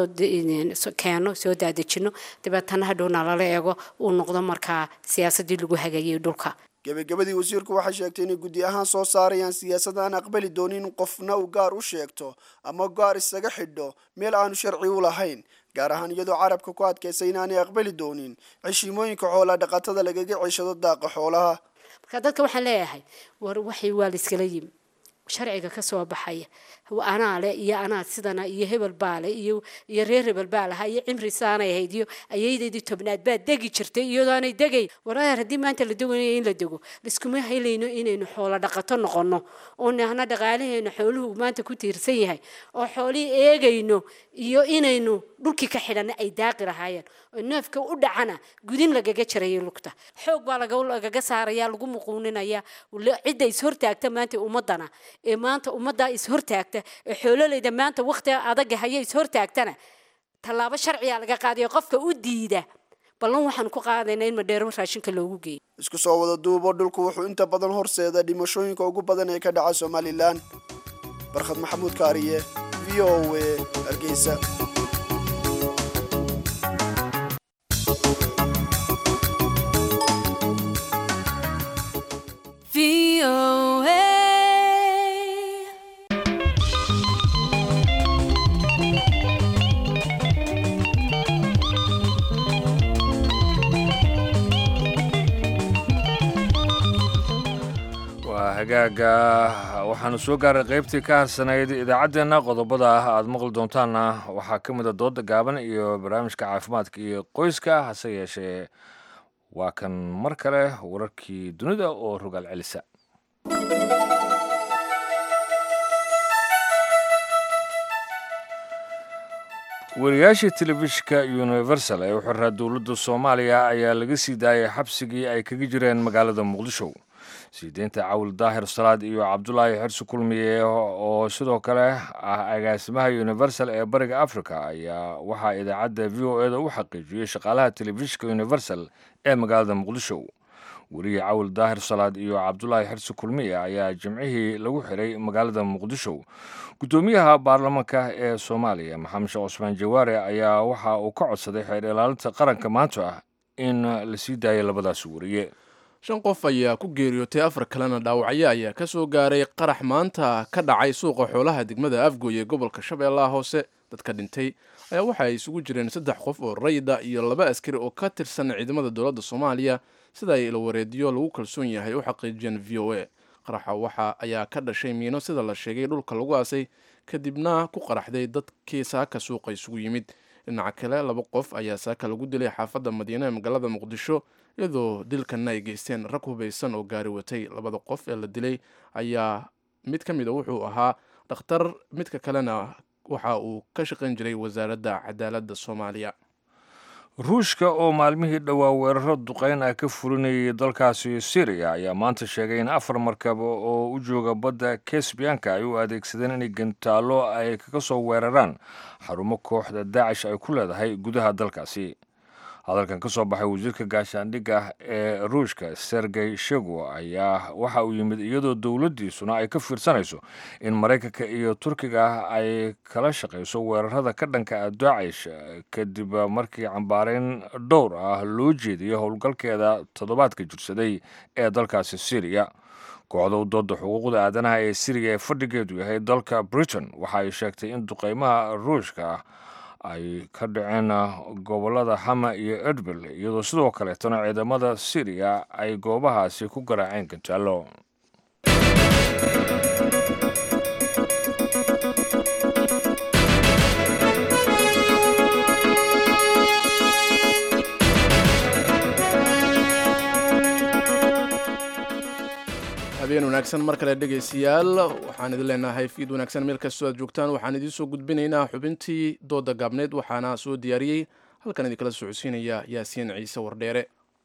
keeno soo daadejino dabeetana hadhowna lala eego uu noqdo markaa siyaasadii lagu hagayay dhulka gebagabadii wasiirku waxay sheegtay inay guddi ahaan soo saarayaan siyaasad aan aqbali doonin in qofna uu gaar u sheegto ama gaar isaga xidho meel aanu sharci u lahayn gaar ahaan iyadoo carabka ku adkaysay inaanay aqbali doonin ceshiimooyinka xoolaa dhaqatada lagaga ceshado daaqa xoolaha marka dadka waxaan leeyahay war waxay waa la iskala yimi sharciga ka soo baxaya anaa le iyo anaa sidana iyo hebel baa le iyo iyo reer hebel baa lahaa iyo cimri saanay ahayd iyo ayaydeedii tobnaad baa degi jirtay iyadoo aanay degayn waraar haddii maanta la doganaya in la dego liskuma helayno inaynu xoolo dhaqato noqono oo nahna dhaqaalaheena xooluhu maanta ku tiirsan yahay oo xoolihii eegayno iyo inaynu dhulkii ka xidhanna ay daaqi lahaayeen oo neefka u dhacana gudin lagaga jarayo lugta xoog baa lagaga saaraya lagu muquuninaya cidda ishortaagta maanta ummadana ee maanta ummaddaa ishortaagta ee xoololayda maanta waqti adaga haya ishortaagtana tallaabo sharciga laga qaadayo qofka u diida ballan waxaan ku qaadaynaa in madheero raashinka loogu geeyo isku soo wada duubo dhulku wuxuu inta badan horseeda dhimashooyinka ugu badan ee ka dhaca somalilan barkhad maxamuud kaariye v o a hargeysa hagaaga waxaanu soo gaaray qaybtii ka harsanayd idaacaddeenna qodobada ah aada maqli doontaanna waxaa ka mid a dooda gaaban iyo barnaamijka caafimaadka iyo qoyska hase yeeshee waa kan mar kale wararkii dunida oo rogaal celisa wariyaashii telefishinka universal ee u xiraa dowladda soomaaliya ayaa laga sii daayay xabsigii ay kaga jireen magaalada muqdisho siideynta cawil daahir salaad iyo cabdulaahi xirsi kulmiye oo sidoo kale ah agaasimaha universal ee bariga africa ayaa waxaa idaacadda v o e da u xaqiijiyey shaqaalaha telefishinka universal ee magaalada muqdisho weriye cawil daahir salaad iyo cabdulaahi xirsi kulmiye ayaa jimcihii lagu xiray magaalada muqdisho guddoomiyaha baarlamaanka ee soomaaliya maxamed sheekh cusmaan jawaare ayaa waxa uu ka codsaday xeer ilaalinta qaranka maanta ah in la sii daayo labadaas weriye shan qof ayaa ku geeriyootay afar kalena dhaawacyo ayaa ka soo gaaray qarax maanta ka dhacay suuqa xoolaha degmada afgooy ee gobolka shabeellaha hoose dadka dhintay ayaa waxa ay isugu jireen saddex qof oo rayida iyo laba askari oo ka tirsan ciidamada dowladda soomaaliya sida ay ilwareedyo lagu kalsoon yahay u xaqiijiyeen v o a qaraxa waxa ayaa ka dhashay miino sida la sheegay dhulka lagu aasay kadibna ku qaraxday dadkii saaka suuqa isugu yimid dhinaca kale laba qof ayaa saaka lagu dilay xaafadda madiine ee magaalada muqdisho iyadoo dilkanna ay geysteen rag hubaysan oo gaari watay labada qof ee la dilay ayaa mid ka mida wuxuu ahaa dhakhtar midka kalena waxa uu ka shaqayn jiray wasaaradda cadaaladda soomaaliya ruushka oo maalmihii dhowaa weeraro duqeyn ah ka fulinayay dalkaasi syriya ayaa maanta sheegay in afar markab oo u jooga badda kesbiyanka ay u adeegsadeen inay gantaallo ay kaga soo weeraraan xarumo kooxda daacish ay ku leedahay gudaha dalkaasi hadalkan ka soo baxay wasiirka gaashaandhigga ee ruushka sergey shego ayaa waxa uu yimid iyadoo dowladdiisuna ay ka fiirsanayso in maraykanka iyo turkiga ay kala shaqayso weerarada ka dhanka ah daacish kadib markii cambaareyn dhowr ah loo jeediyey howlgalkeeda toddobaadka jirsaday ee dalkaasi syriya kooxda u dooda xuquuqda aadanaha ee syriya ee fadhigeedu yahay dalka britain waxa ay sheegtay in duqeymaha ruushka ah ay ka dhaceen gobolada hama iyo edbil iyadoo sidoo kaleetana ciidamada syriya ay goobahaasi ku garaaceen gantaalo habeen wanaagsan mar kale dhegaystayaal waxaan idin leenahay fiid wanaagsan meel kastoo aad joogtaan waxaan idiin soo gudbinaynaa xubintii dooda gaabneed waxaana soo diyaariyey halkan idinkala socodsiinaya yaasiin ciise wardheere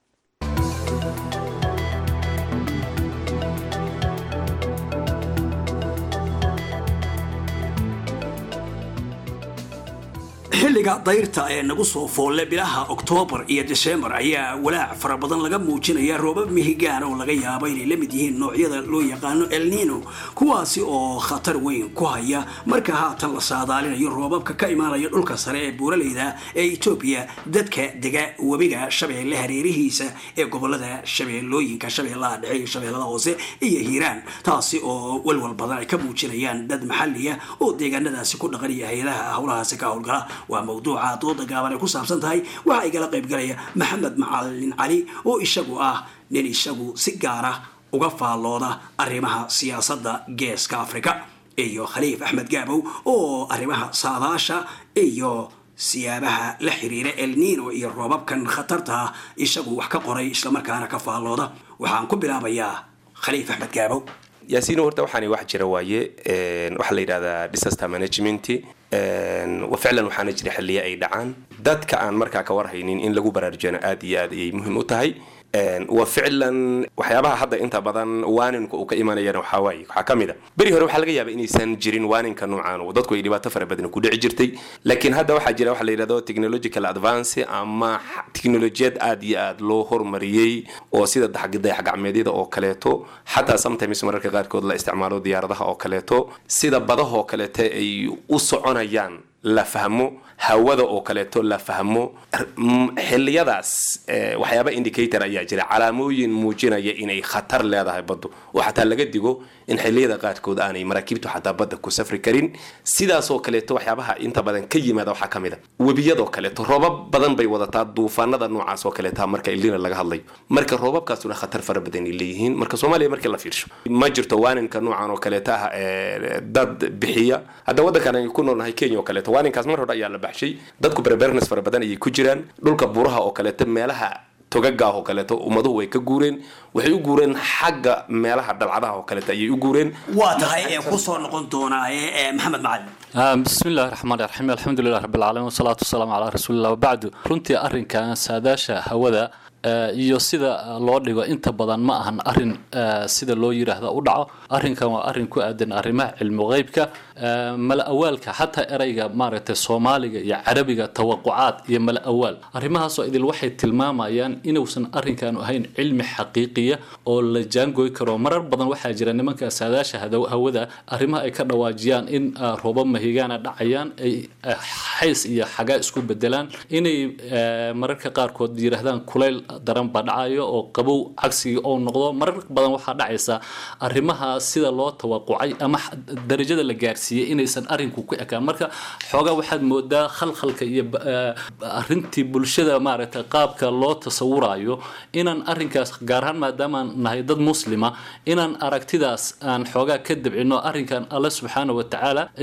xilliga dayrta ee nagu soo foolle bilaha oktoobar iyo disembar ayaa walaac fara badan laga muujinaya roobab mihigaan oo laga yaabo inay la mid yihiin noocyada loo yaqaano elnino kuwaasi oo khatar weyn ku haya marka haatan la saadaalinayo roobabka ka imaanaya dhulka sare ee buuraleyda ee etoobiya dadka dega webiga shabeelle hareerihiisa ee gobolada shabeellooyinka shabeellaha dhexe iyo shabeellada hoose iyo hiiraan taasi oo walwal badan ay ka muujinayaan dad maxaliya oo deegaanadaasi ku dhaqan iyo hay-adaha howlahaasi ka howlgala waa mawduuca dooda gaaban ay ku saabsan tahay waxaa igala qaybgalaya maxamed macalin cali oo isagu ah nin isagu si gaara uga faallooda arrimaha siyaasadda geeska afrika iyo khaliif axmed gaabow oo arrimaha saadaasha iyo siyaabaha la xiriira elnino iyo roobabkan khatarta isagu wax ka qoray islamarkaana ka faallooda waxaan ku bilaabayaa khaliif axmed gaabow yaasiino horta waxaani wax jira waaye waxaa la yidhahdaa disaster management ficlan waxaana jira xilliya ay dhacaan dadka aan markaa ka warhaynin in lagu baraarujiyana aad iyo aad ayay muhiim u tahay wa ficlan waxyaabaha hadda inta badan waaninka uu ka imanayana waxaa waaye waxaa ka mid a beri hore waxaa laga yaaba inaysan jirin waaninka noocan oo dadku ay dhibaato fara badan ku dhici jirtay laakiin hadda waxaa jira waxa la yidhahdo technological advance ama teknolojiyad aad iyo aad loo hormariyey oo sida dayax gacmeedyada oo kaleeto xataa sometimes mararka qaarkood la isticmaalo diyaaradaha oo kaleeto sida badahoo kaleeto ay u soconayaan la fahmo hawada oo kaleeto la fahmo xiliyadaas waxyaaba indicator ayaa jira calaamooyin muujinaya inay khatar leedahay baddu oo xataa laga digo in xiliyada qaarkood aanay maraakiibtu xataa badda ku safri karin sidaasoo kaleeto waxyaabaha inta badan ka yimaada waxaa ka mid a webiyadoo kaleeto roobab badan bay wadataa duufaanada noocaas oo kaleeta marka ilina laga hadlayo marka roobabkaasuna khatar fara badan ay leeyihiin marka soomaaliya markii la fiirsho ma jirto waaninka noocan oo kaleeta ah dad bixiya hadda waddankan ay ku noolnahay kenya oo kaleeto waaninkaas mar hore ayaa la baxshay dadku berbernes fara badan ayay ku jiraan dhulka buraha oo kaleeto meelaha togagaah oo kaleeto ummaduhu way ka guureen waxay u guureen xagga meelaha dhalcadaha oo kaleeto ayay u guureen waa tahay ee kusoo noqon doonaa ee maxamed macalin بسم الله الرحمن الرحيم الحمد لله رب العالمين والصلاة والسلام على رسول الله وبعد runtii arrinkan saadaasha hawada iyo sida loo dhigo inta badan ma ahan arin sida loo yiraahdo u dhaco arrinkan waa arrin ku aadan arrimaha cilmi qeybka mala awaalka xataa erayga maaragtay soomaaliga iyo carabiga tawaqucaad iyo mala awaal arrimahaasoo idil waxay tilmaamayaan inuusan arrinkan ahayn cilmi xaqiiqiya oo la jaangoy karo marar badan waxaa jira nimanka saadaasha hawada arrimaha ay ka dhawaajiyaan in roobab mahigaana dhacayaan ay xays iyo xagaa isku bedelaan inay mararka qaarkood yiraahdaan kulayl daran baa dhacayo oo qabow cagsigii oo noqdo marar badan waxaa dhacaysa arrimaha sida loo tawaqucay ama darajada la gaarsiiyey inaysan arrinku ku ekaan marka xoogaa waxaad moodaa khalkhalka iyo arrintii bulshada maaragtay qaabka loo tasawurayo inaan arrinkaas gaar ahaan maadaamaan nahay dad muslima inaan aragtidaas aan xoogaa ka dabcino arrinkan alle subxaana wa tacaala inkastoo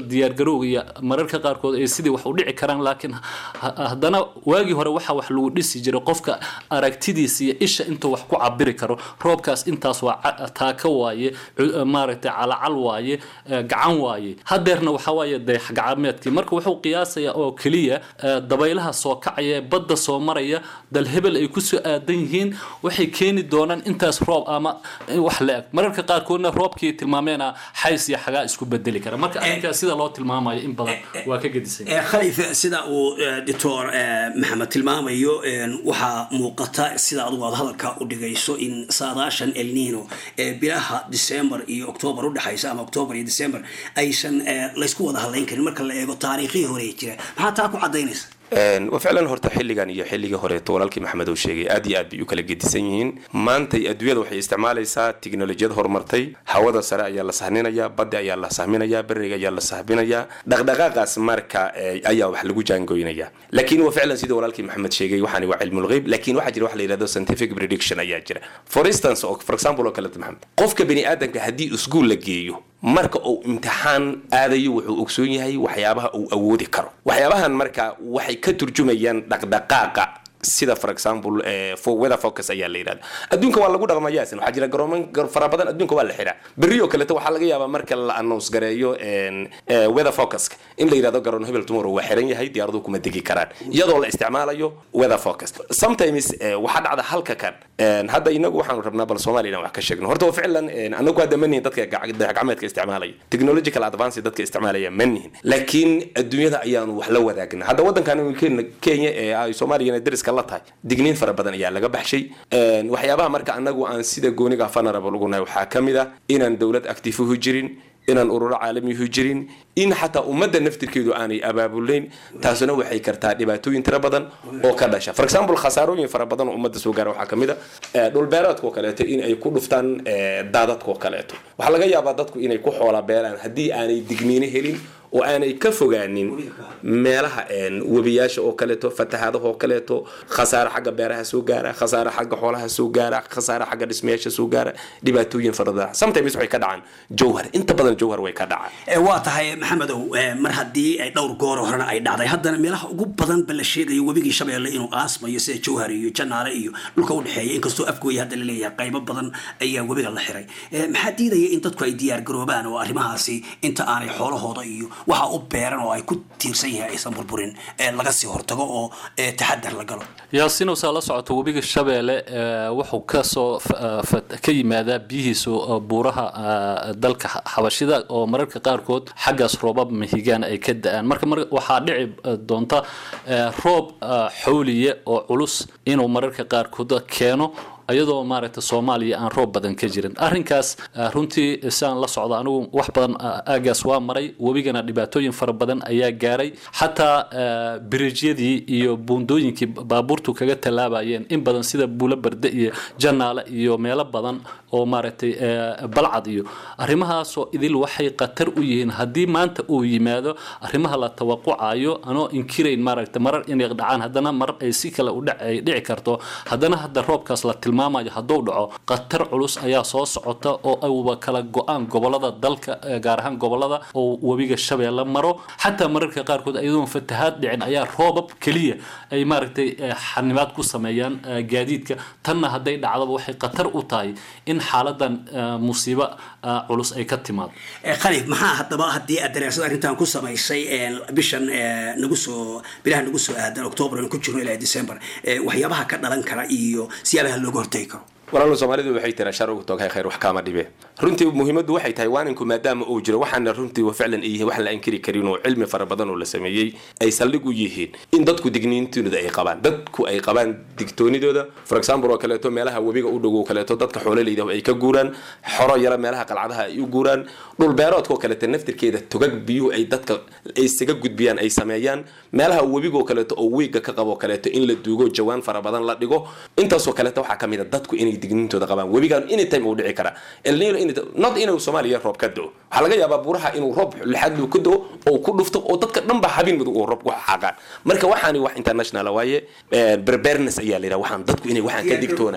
diyaargarowga iyo mararka qaarkood ay sidii wax u dhici karaan laakiin ha- haddana waagii hore waxa wax lagu dhisi jiray qofka aragtidiisa iyo isha intuu wax ku cabiri karo roobkaas intaas waa ca- taaka waaye cu- maaragtay calacal waaye eh, gacan waaye hadeerna waxa waaye dayax gacmeedkii marka wuxuu qiyaasayaa oo keliya eh, dabaylaha soo kacaya ee badda soo maraya dal hebel ay kusoo aadan yihiin waxay keeni doonaan intaas roob ama wax la eg mararka qaarkoodna roobkii tilmaameena xays iyo xagaa isku bedeli kara marka arrinkaas sida loo tilmaamayo in badan waa ka gedisan Eh, khalif sida uu eh, doctor eh, maxamed tilmaamayo eh, waxaa muuqata sida adugu aad hadalka u dhigayso in saadaashan el nino ee bilaha december iyo october udhexaysa ama october iyo december aysan eh, laysku wada hadlayn karin marka la eego taariikhihii hore ee jira maxaa taa ku cadaynaysa Een, waa ficlan horta xilligan iyo xilligii horeeto walaalkii maxamed uu sheegay aad iyo aad bay u kala gedisan yihiin maantay adduunyada waxay isticmaalaysaa tiknolojiyad horumartay hawada sare ayaa la sahminayaa badda ayaa la sahminayaa beriga ayaa la sahminayaa dhaqdhaqaaqaas marka eh, ayaa wax lagu jaangoynaya laakiin waa ficlan sida walaalkii maxamed sheegay waxaani waa cilmulgeyb laakiin waxaa jira wax la yidhahdo scientific prediction ayaa jira for instance oo for example oo kaleta maxamed qofka bani aadamka haddii iskuul la geeyo marka uu imtixaan aadayo wuxuu ogsoon yahay waxyaabaha uu awoodi karo waxyaabahan marka waxay ka turjumayaan dhaqdhaqaaqa sida for example eh, for weather focus ayaa la yidhahda adduunka waa lagu dhaqmayaa isna waxaa jira garooman gar- fara badan adduunka waa la xiraa berri oo kaleeto waxaa laga yaabaa marka la announce gareeyo en, eh, weather focuska in la yidhahdo garoon hebel tomorrow waa xiran yahay diyaaraduhu kuma degi karaan iyadoo la isticmaalayo weather focus sometimes eh, waxaa dhacda halka kan En, hadda inagu waxaanu rabnaa bal soomaaliya inaan wax ka sheegno horta waa ficlan en, anagu hadda manihin dadka gac- dayax-gacmeedka isticmaalaya technological advance dadka isticmaalaya manihin laakiin adduunyada ayaanu wax la wadaagna hadda wadankan Kenya- kenya ee ay soomaaliyana deriska la tahay digniin fara badan ayaa laga baxshay En, waxyaabaha marka anagu aan sida gooniga vulnerable ugu nahay waxaa ka mid ah inaan dowlad actifuhu jirin inaan ururo caalamihu jirin in xataa ummadda naftirkeedu aanay abaabulayn taasuna waxay kartaa dhibaatooyin tiro badan oo ka dhasha for example khasaarooyin fara badan oo ummadda soo gaara waxaa ka mid a eh, dhulbeereedka oo kaleeto in ay ku dhuftaan eh, daadadka oo kaleeto waxaa laga yaabaa dadku inay ku xoola beelaan haddii aanay digniino helin oo aanay ka fogaanin meelaha en, webiyaasha oo kaleeto fatahaadaha oo kaleeto khasaare xagga beeraha soo gaara khasaare xagga xoolaha soo gaara khasaare xagga dhismayaasha soo gaara dhibaatooyin fara badan sometimes waxay ka dhacaan jowhar inta badan jowhar way ka dhacaan Eh, waa tahay maxamedow eh, mar haddii ay dhowr goor horena ay dhacday haddana meelaha ugu badan ba la sheegayo webigii shabeelle inuu aasmayo sida jowhar iyo janaale iyo dhulka u dhexeeya inkastoo afgooya hadda la leeyahay qaybo badan ayaa webiga la xiray Eh, maxaa diidaya in dadku ay diyaar garoobaan oo arrimahaasi inta aanay xoolahooda iyo waxa u beeran oo ay ku tiirsan yihiin aysan burburin eh, laga sii hortago oo eh, taxadar la galo yaasiin saa la socoto webiga shabeelle eh, wuxuu kasoo f- eh, fat- ka yimaadaa biyihiisu eh, buuraha eh, dalka xa- xabashida oo mararka qaarkood xaggaas roobab mahigaan ay ka da-aan marka mar waxaa dhici eh, doonta eh, roob eh, xawliye oo culus inuu mararka qaarkood keeno iyadoo maaragta soomaaliya aan roob badan ka jirin arrinkaas eh, runtii saan la socda anigu wax badan eh, aagaas waa maray webigana dhibaatooyin fara badan ayaa gaaray xataa eh, biriijyadii iyo buundooyinkii baabuurtu kaga tallaabayeen in badan sida buulo barde iyo janaale iyo meelo badan oo maaragtay eh, balcad iyo arrimahaasoo idil waxay khatar u yihiin haddii maanta uu yimaado arrimaha la tawaqucayo anoo inkirayn maaragta marar inay dhacaan haddana marar ay si kale u dhac- ay dhici karto haddana hadda roobkaas la tilmaamayo hadduu dhaco khatar culus ayaa soo socota oo ayuba kala go-aan gobolada dalka eh, gaar ahaan gobolada oo webiga shabeelle maro xataa mararka qaarkood ayadoon fatahaad dhicin ayaa roobab keliya ay maaragtay eh, xanibaad ku sameeyaan eh, gaadiidka tanna hadday dhacdaba waxay khatar u tahay in xaaladan eh, musiibo eh, culus ay ka timaado Eh, khalif maxaa haddaba haddii aad daraasad arrintan ku samaysay eh, bishan eh, nagu soo bilaha nagu soo aadan october aan ku jirno ilaa december eh, waxyaabaha ka dhalan kara iyo siyaabaha looga hortagi karo walaalo soomaalidu waxay tiraa shar ugu tooghay khayr wax kaama dhibe runtii muhiimaddu waxay tahay waaninku maadaama uu jiro waxaana runtii wa ficlan ay yihiin wax la inkiri karin oo cilmi fara badan oo la sameeyey ay saldhig u yihiin in dadku digniintooda ay qabaan dadku ay qabaan digtoonidooda for example oo kaleeto meelaha webiga u dhow oo kaleeto dadka xoololeyda ay ka guuraan xoro yara meelaha qalcadaha ay u guuraan dhul beeroodka oo kaleeto naftirkeeda togag biyuhu ay dadka ay isaga gudbiyaan ay sameeyaan meelaha webiga oo kaleeto oo wiiga ka qabo kaleeto in la duugo jawaan fara badan la dhigo intaasoo kaleeto waxaa ka mid a dadku inay digniintooda qabaan webigan anytime uu dhici karaa elnino not inuu soomaaliya roob ka do waxaa laga yaabaa buuraha inuu roob lixaad luu ka do oo ku dhufto oo dadka dhan ba habin mudug oo roob ku xaqaan marka waxaani wax international waaye preparedness ayaa la yidhaha waxaan dadku inay waxaan ka digtoonaadaan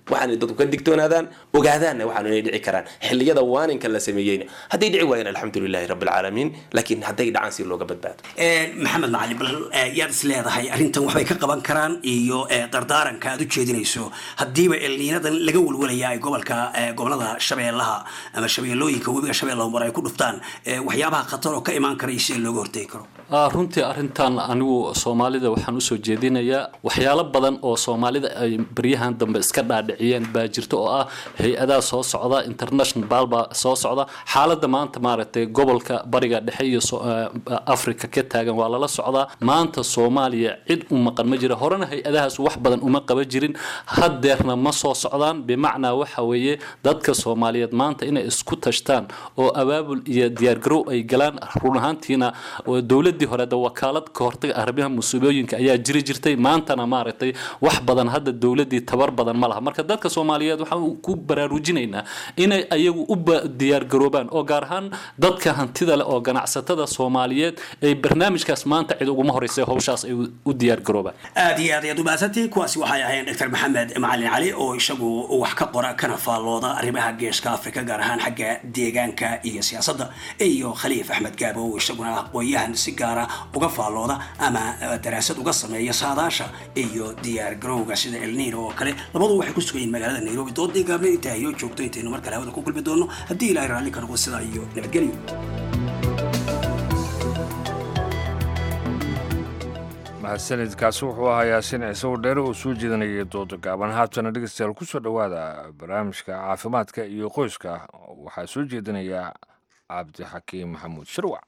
waxaana dadku ka digtoonaadaan ogaadaanna waxaanu inay dhici karaan xilliyada waaninka la sameeyeyna hadday dhici waayeen alxamdulilaahi rabbilcaalamiin laakiin hadday dhacaan si looga badbaado maxamed macali bal yaad is leedahay arrintan waxbay ka qaban karaan iyo dardaaranka aad u jeedinayso haddiiba elniinadan laga walwalaya ay gobolka gobolada shabeellaha ama shabeellooyinka webiga shabeellaha mar ay ku dhuftaan waxyaabaha khatar oo ka imaan karaya si looga hortegi karo runtii arrintan anigu soomaalida waxaan usoo jeedinayaa waxyaalo badan oo soomaalida ay baryahan dambe iska dhaadhiciyeen baa jirta oo ah hay-adaha soo socda international baalbaa soo socda xaaladda maanta maaragtay gobolka bariga dhexe iyo africa ka taagan waa lala socdaa maanta soomaaliya cid u maqan ma jira horena hay-adahaas wax badan uma qaba jirin haddeerna ma soo socdaan bimacnaa waxa weeye dadka soomaaliyeed maanta inay isku tashtaan oo abaabul iyo diyaargarow ay galaan run ahaantiina dowladii hore de wakaalad ka hortaga arrimaha musiibooyinka ayaa jiri jirtay maantana maaragtay wax badan hadda dowladii tabar badan ma laha marka dadka soomaaliyeed waxaan ku baraarujinaynaa inay ayagu u diyaargaroobaan oo gaar ahaan dadka hantida leh oo ganacsatada soomaaliyeed ay barnaamijkaas maanta cid uguma horeysa howshaas ay u diyaargaroobaan aad iyo aad ayaad u mahadsantihiin kuwaasi waxay ahayn dr maxamed macalin cali oo isagu wax ka qora kana faallooda arrimaha geeska afrika gaar ahaan xagga deegaanka iyo siyaasadda iyo khaliif axmed gaabo oo isaguna aqoon-yahan si gaara uga faallooda ama daraasad uga sameeya saadaasha iyo diyaar garowga sida elniino oo kale labadu waxay ku sugan yihiin magaalada nairobi doodii gaabne intaa ayoo joogto intaynu mar kale hawada ku kulmi doono haddii ilaahay raalli ka noqo sidaa iyo nabadgelyo mahadsanidkaasi wuxuu ahaa yaasiin ciise dheere oo soo jeedanayay dooda gaaban haatana dhegeystayaal kusoo dhowaada barnaamijka caafimaadka iyo qoyska waxaa soo jeedinaya cabdixakiim maxamuud shirwac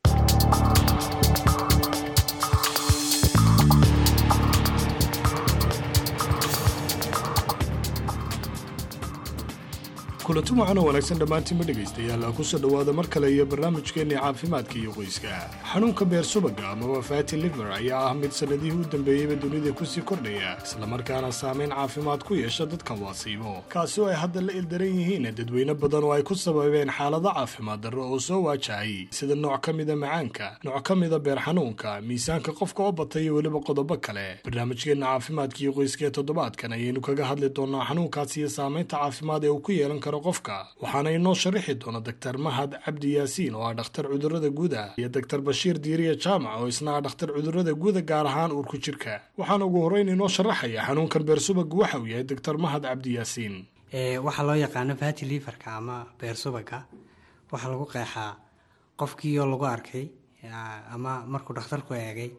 kulanti waxaana wanaagsan dhammaantiinba dhegaystayaal kusoo dhowaada mar kale iyo barnaamijkeenii caafimaadka iyo qoyska xanuunka beer subaga amaba fati liver ayaa ah mid sannadihii u dambeeyeyba dunida kusii kordhaya islamarkaana saameyn caafimaad ku yeesha dadka waasiibo kaasi oo ay hadda la ildaran yihiin dadweyne badan oo ay ku sababeen xaalado caafimaad darro oo soo waajahay sida nooc ka mida macaanka nooc ka mida beer xanuunka miisaanka qofka oo batay iyo weliba qodobo kale barnaamijkeenna caafimaadka iyo qoyska ee toddobaadkan ayaynu kaga hadli doonaa xanuunkaasi iyo saamaynta caafimaad ee uu ku yeelan karo qofka waxaana inoo sharaxi doona doktar mahad cabdi yaasiin oo ah dhakhtar cudurada guuda iyo doktar bashiir diiriya jaamac oo isna ah dhakhtar cudurada guuda gaar ahaan uurku jirka waxaana ugu horreyn inoo sharaxaya xanuunkan beersubagu waxa uu yahay doktar mahad cabdi yaasiin waxaa loo yaqaano fati liverka ama beer subaga waxaa lagu qeexaa qofkii oo lagu arkay ama markuu dhakhtarku eegay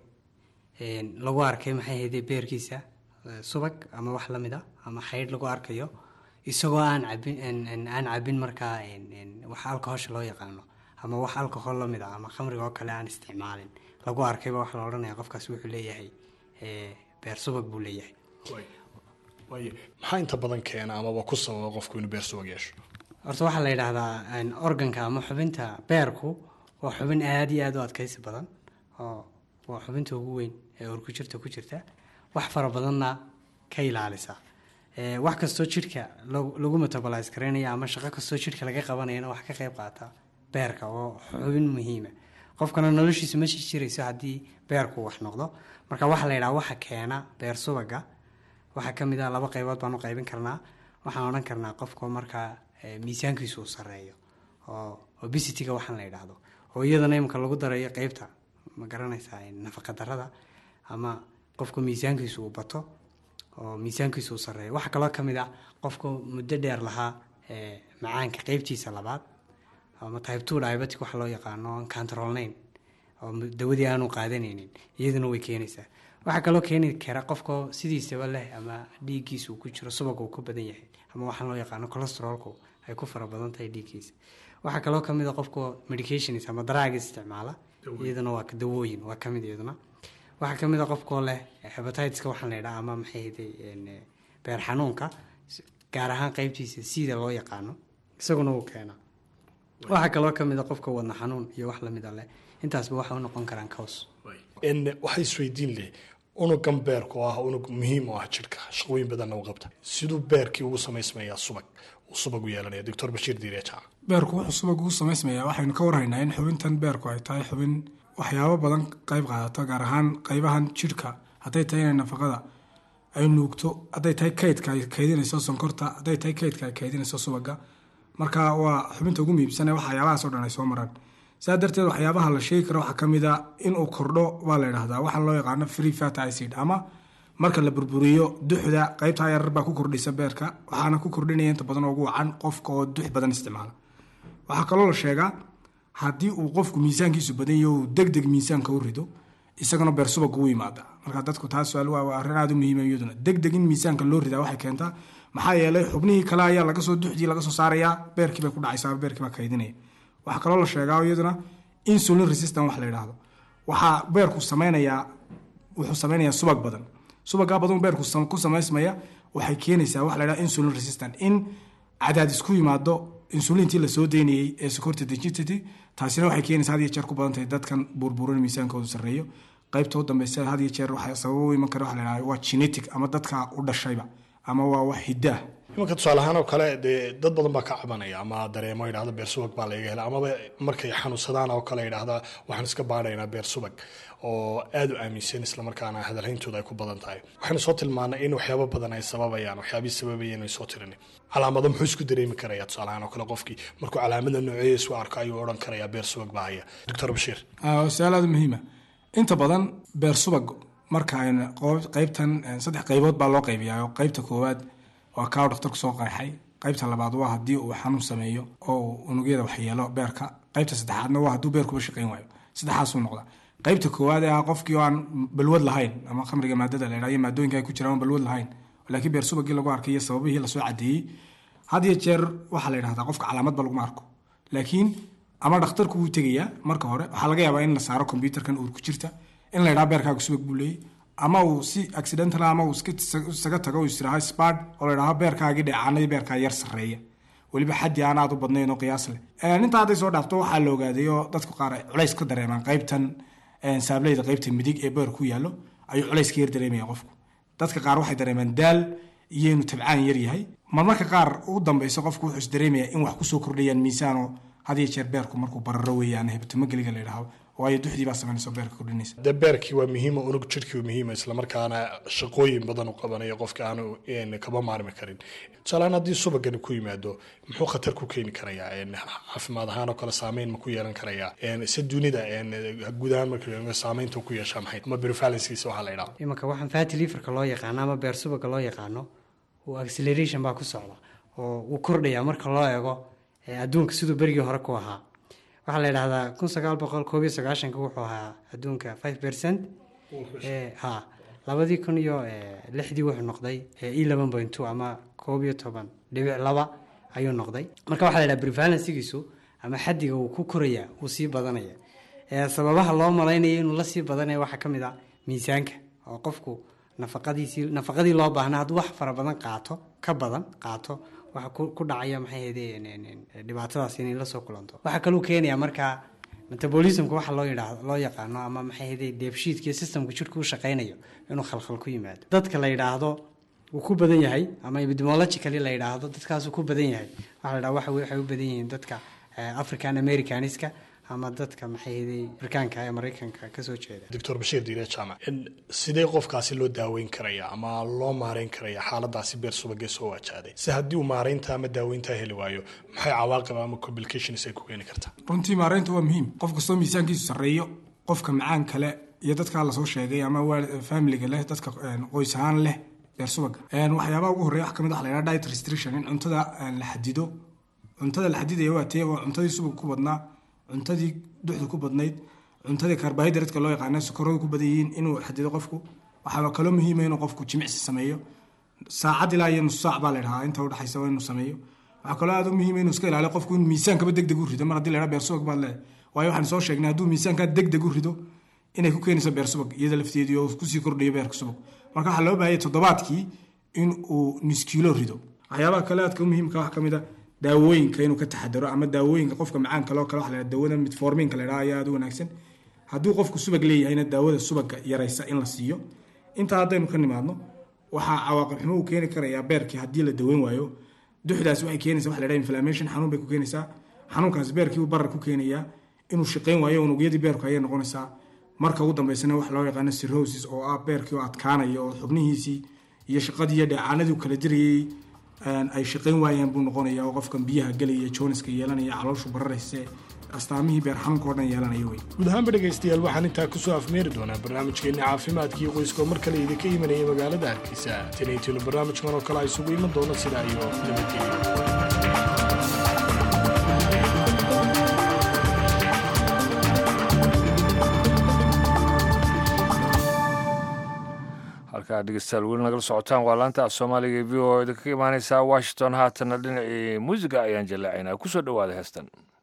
lagu arkay maxay hayday beerkiisa subag ama wax lamid a ama xaydh lagu arkayo isagoo aan cabin aan cabin markaa wax alcohosha loo yaqaano ama wax alcohol lamid ah ama khamriga oo kale aan isticmaalin lagu arkayba waxaa la odhanaya qofkaas wuxuu leeyahay beer subag buu leeyahay waaye maxaa inta badan keena amaba ku sababa qofku inuu beer subag yeesho horta waxaa la yidhaahdaa organka ama xubinta beerku waa xubin aada iyo aada u adkaysi badan oo waa xubinta ugu weyn ee urku jirta ku jirta wax fara badanna ka ilaalisa wax kastoo jidhka lagu metabolise garaynaya ama shaqo kastoo jidhka laga qabanayana wax ka qayb qaata beerka oo xubin muhiima qofkana noloshiisu ma sii jirayso haddii beerku wax noqdo marka waxaa la yidhaha waxa keena beer subaga waxaa ka mid ah laba qaybood baan u qaybin karnaa waxaan odhan karnaa qofka markaa miisaankiisu uu sareeyo oo obesity-ga waxaan la yidhaahdo oo iyadana imika lagu darayo qeybta ma garanaysaa nafaqa darada ama qofka miisaankiisu uu bato oo miisaankiisu uu sareeyo waxaa kaloo ka mid ah qofku muddo dheer lahaa macaanka qeybtiisa labaad ama type two diabetic waxa loo yaqaano aan controlnayn oo dawadii aanu qaadanaynin iyaduna way keenaysaa waxaa kaloo keeni kara qofka sidiisaba leh ama dhiiggiisa uu ku jiro subag uu ku badan yahay ama waxaan loo yaqaano cholesterolku ay ku fara badan tahay dhiiggiisa waxaa kaloo kamid a qofka medications ama daraaga isticmaala iyaduna waa dawooyin waa kamid iyaduna waxaa kamid a qofkoo leh hebatiska waxaan la yidhaha ama maxay haday beer xanuunka gaar ahaan qeybtiisa sida loo yaqaano isaguna wuu keenaa waxaa kaloo kamid a qofka wadna xanuun iyo wax lamid a leh intaasba waxay u noqon karaan cows waxay isweydiin leh unugan beerku ah unug muhiim u ah jidhka shaqooyin badanna u qabta siduu beerkii ugu samaysmayaa subag uu subag u yeelanaya doctor bashiir diiriya jaac beerku wuxuu subag ugu samaysmayaa waxaynu ka warhaynaa in xubintan beerku ay tahay xubin waxyaabo badan qayb qaadato gaar ahaan qaybahan jidhka hadday tahay inay nafaqada ay nuugto hadday tahay kaydka ay kaydinayso sonkorta hadday tahay kaydka ay kaydinayso subaga marka waa xubinta ugu muhiimsane waxyaabahaas oo dhan ay soo maraan saa darteed waxyaabaha la sheegi karo waxaa ka mid a inuu kordho waa la yidhahdaa waxaa loo yaqaano free fat acid ama marka la burburiyo duxda qaybtaa yarar baa ku kordhisa beerka waxaana ku kordhinaya inta badan oo ugu wacan qofka oo dux badan isticmaala waxaa kaloo la sheegaa haddii uu qofku miisaankiisu badan yaho uu deg deg miisaanka u rido isagana beer subag ugu yimaada marka dadku taas suaal waa arrin aada u muhiima iyaduna deg deg in miisaanka loo ridaa waxay keentaa maxaa yeelay xubnihii kale ayaa laga soo duxdii laga soo saarayaa beerkii bay ku dhacaysaa beerkii baa kaydinaya waxaa kaloo la sheegaa iyaduna insulin resistant wax la yidhaahdo waxaa beerku sameynayaa wuxuu sameynayaa subag badan subagaa badan beerku ku samaysmaya waxay keenaysaa wax la yidhahdo insulin resistant in cadaadis ku yimaado insulintii lasoo deynayey ee sokorta dejitity taasina waxay keenaysaa had iyo jeer ku badan tahay dadkan burburin miisaankoodu sarreeyo qaybta u dambeysa had iyo jeer waxaa sababo u iman kara waxa la yidhahdo waa genetic ama dadka u dhashayba ama waa wax hiddaah imanka tusaale ahaan oo kale dee dad badan baa ka cabanaya ama dareemo yidhahda beer subag baa laga hela amaba markay xanuunsadaan oo kale yidhahda waxaan iska baadhaynaa beer subag oo aada u aaminsan islamarkaana hadalhayntooda ay ku badan tahay waxaynu soo tilmaanay in waxyaabo badan ay sababayaan waxyaabihii sababayeen ay soo tirin calaamado muxuu isku dareemi karaya tusaale ahaan oo kale qofkii markuu calaamada nooceeya isku arko ayuu odhan karayaa beer subag baa haya doctor bashiir su-aal aada muhiima inta badan beer subag marka ayna qaybtan saddex qaybood baa loo qaybiyaa oo qaybta koowaad waa kaaw dhakhtarku soo qeexay qaybta labaad waa haddii uu xanuun sameeyo oo unugyada waxyeelo beerka qaybta saddexaadna waa hadduu beerkuba shaqayn waayo saddexaasuu noqda qaybta koowaad ee ah qofkii oo aan balwad lahayn ama khamriga maadada la yidhahdo iyo maadooyinka ay ku jiraan aan balwad lahayn laakiin beer subagii lagu arkay iyo sababihii lasoo cadeeyey had iyo jeer waxaa la yidhahdaa qofka calaamadba laguma arko laakiin ama dhakhtarku wuu tegayaa marka hore waxaa laga yaabaa in la saaro kombyuutarkan uur ku jirta in la yidhaha beerkaaga subag buu leeyay ama uu si accidental ama uu isaga tago uu isiraha spard oo la yidhaho beerkaagii dheecaanadii beerkaa yar sarreeya weliba xaddi aan aad u badnayn oo qiyaas leh intaa hadday soo dhaafto waxaa la ogaaday oo dadku qaar ay culays ka dareemaan qaybtan saableyda qaybta midig ee beer ku yaallo ayuu culays ka yar dareemaya qofku dadka qaar waxay dareemaan daal iyo inuu tabcaan yar yahay marmarka qaar u dambeyso qofku wuxuu is dareemayaa in wax kusoo kordhayaan miisaanoo had iyo jeer beerku markuu bararo weeyaan hebtomageliga la yidhaahdo waayo duxdii baa samaynaysa beerka kordhinaysa dee beerkii waa muhiima unug jirhkii waa muhiima islamarkaana shaqooyin badan u qabanayo qofka aanu kaba maarmi karin tusaalehaan haddii subagani ku yimaado muxuu khatar ku keeni karayaa caafimaad ahaan oo kale saameyn ma ku yeelan karayaa se dunida guud ahaan marka saameynta ku yeeshaa maxay ama prevalencekiisa waxaa la yidhaha imanka waxaan fatty liverka loo yaqaano ama beer subaga loo yaqaano uu acceleration baa ku socda oo uu kordhaya marka loo eego adduunka siduu berigii hore ku ahaa waxaa la yidhahdaa kun sagaal boqol koob iyo sagaashanka wuxuu ahaa adduunka five percent ha labadii kun iyo lixdii wuxuu noqday eleven point two ama koob iyo toban dhibic laba ayuu noqday marka waxaa la yidhaha prevalencegiisu ama xaddiga uu ku koraya uu sii badanaya sababaha loo malaynaya inuu la sii badanaya waxaa ka mid a miisaanka oo qofku nafaqadiisii nafaqadii loo baahna hadduu wax fara badan qaato ka badan qaato waxa ku dhacaya maxay ahaydeen dhibaatadaas inay la soo kulanto waxaa kaluu keenayaa markaa metabolismka waxa loo yidhaahdo loo yaqaano ama maxay ahaydeen dheefshiidka iyo systemka jirka u shaqaynayo inuu khalkhal ku yimaado dadka la yidhaahdo wuu ku badan yahay ama epidemiologically la yidhaahdo dadkaasuu ku badan yahay waxa la yidhahdo waxay u badan yihiin dadka african americaniska ama dadka maxay afrikaanka ee maraykanka kasoo jeeda doctor bashiir diire jaamac sidee qofkaasi loo daaweyn karaya ama loo maareyn karaya xaaladaasi beer subagee soo wajahday si haddii uu maareynta ama daaweynta heli waayo maxay cawaaqib ama complications ay ku keeni kartaa runtii maareynta waa muhiim qof kastoo miisaankiisu sarreeyo qofka macaan kale iyo dadkaa lasoo sheegay ama familiga leh dadka qoys ahaan leh beer subaga waxyaabaha ugu horreya wax kamid waxa la yidhaha diet restriction in cuntada la xadido cuntada la xadidaya waa tee waa cuntadii subaga ku badnaa cuntadii duxda ku badnayd cuntadii karbohydrateka loo yaqaana sokoradu ku badan yihiin inuu xadido qofku waxaa kaloo muhiima inuu qofku jimicsi sameeyo saacad ilaa iyo nus saac baa la dhahaa inta udhexaysa waa inuu sameeyo waxaa kaloo aad u muhiima inuu iska ilaaliyo qofku in miisaankaba deg deg u rido mar haddii la dhaha beer subag baad leedahay waayo waxaan soo sheegnay hadduu miisaankaa deg deg u rido inay ku keenayso beer subag iyada lafteedii oo kusii kordhayo beerka subag marka waxaa loo baahaya toddobaadkii in uu niskiilo rido waxyaabaha kale aadka muhiimka wax ka mid a daawooyinka inuu ka taxadaro ama daawooyinka qofka macaanka loo kale waxa la daawada midforminka la dhaha ayaa aad u wanaagsan hadduu qofku subag leeyahayna daawada subaga yaraysa in la siiyo intaa haddaynu ka nimaadno waxaa cawaaqib xumo uu keeni karayaa beerkii haddii la daweyn waayo duxdaas waxay keenaysaa waxa la dhaha inflammation xanuun bay ku keenaysaa xanuunkaas beerkii barar ku keenayaa inuu shaqayn waayo unugyadii beerku ayay noqonaysaa marka ugu dambeysana waxa loo yaqaano cirrhosis oo ah beerkii oo adkaanaya oo xubnihiisii iyo shaqadii iyo dheecaanadii uu kala dirayey ay shaqayn waayaan buu noqonaya oo qofkan biyaha gelaya jooniska yeelanaya calooshu bararayse astaamihii beer xanuunka oo dhan yeelanaya wey guud ahaanba dhegaystayaal waxaan intaa kusoo afmeeri doonaa barnaamijkeenni caafimaadkiio qoyska oo mar kale idinka imanaya magaalada hargeysa tinaytinu barnaamijkan oo kale a isugu iman doono sidaa iyo nabadgelyo halkaa dhegeystayaal weli nagala socotaan waa laanta af soomaaliga v o idinkaga imaaneysaa washington haatana dhinacii muusiga ayaan jallaacaynaa kusoo dhawaada heestan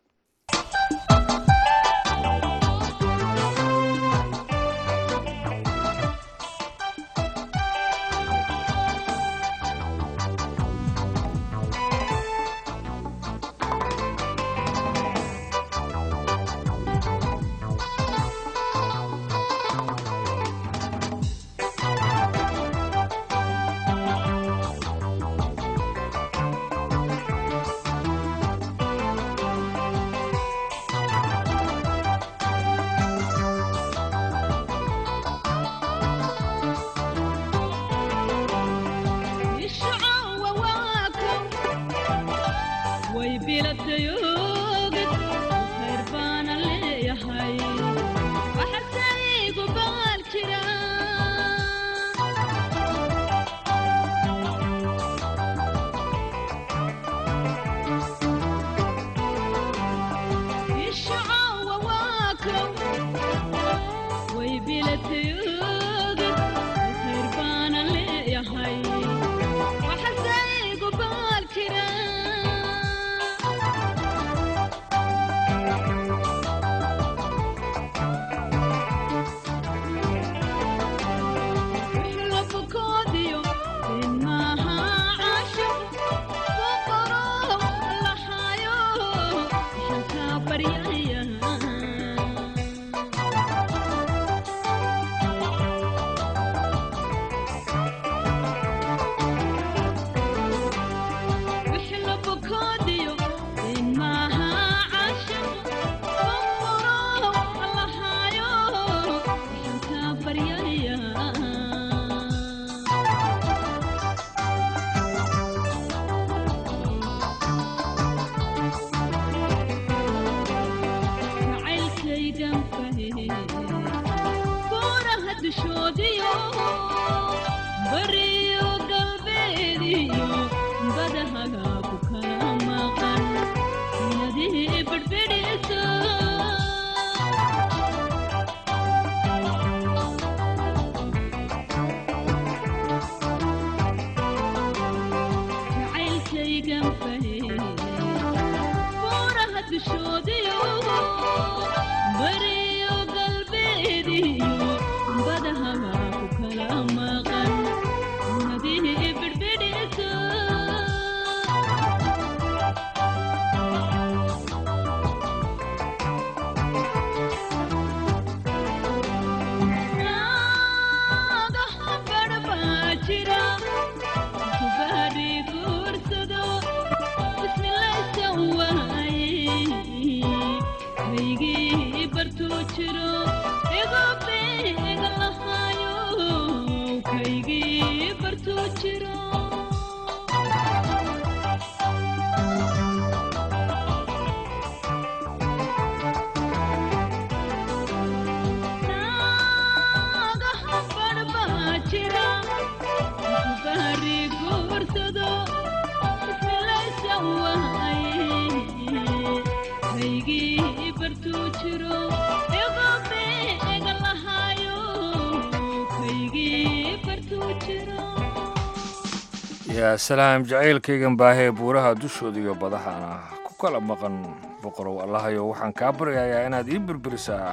yaa salaam jacaylkaygan baahee buuraha dushooda iyo badahana ku kala maqan boqorow allahayo waxaan kaa baryayaa inaad ii birbirisaa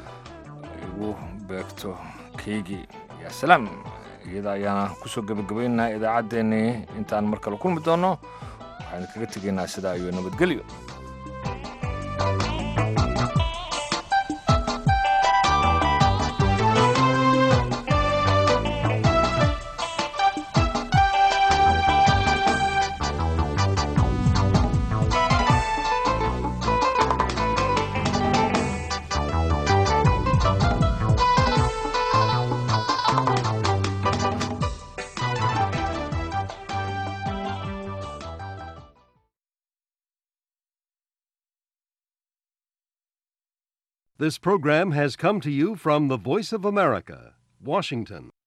igu beegto kaygii yaa salaam iyada ayaana kusoo gebagabaynaynaa idaacaddeenii intaan mar kale kulmi doonno waxaan kaga tegaynaa sidaa iyo nabadgelyo This program has come to you from the Voice of America, Washington.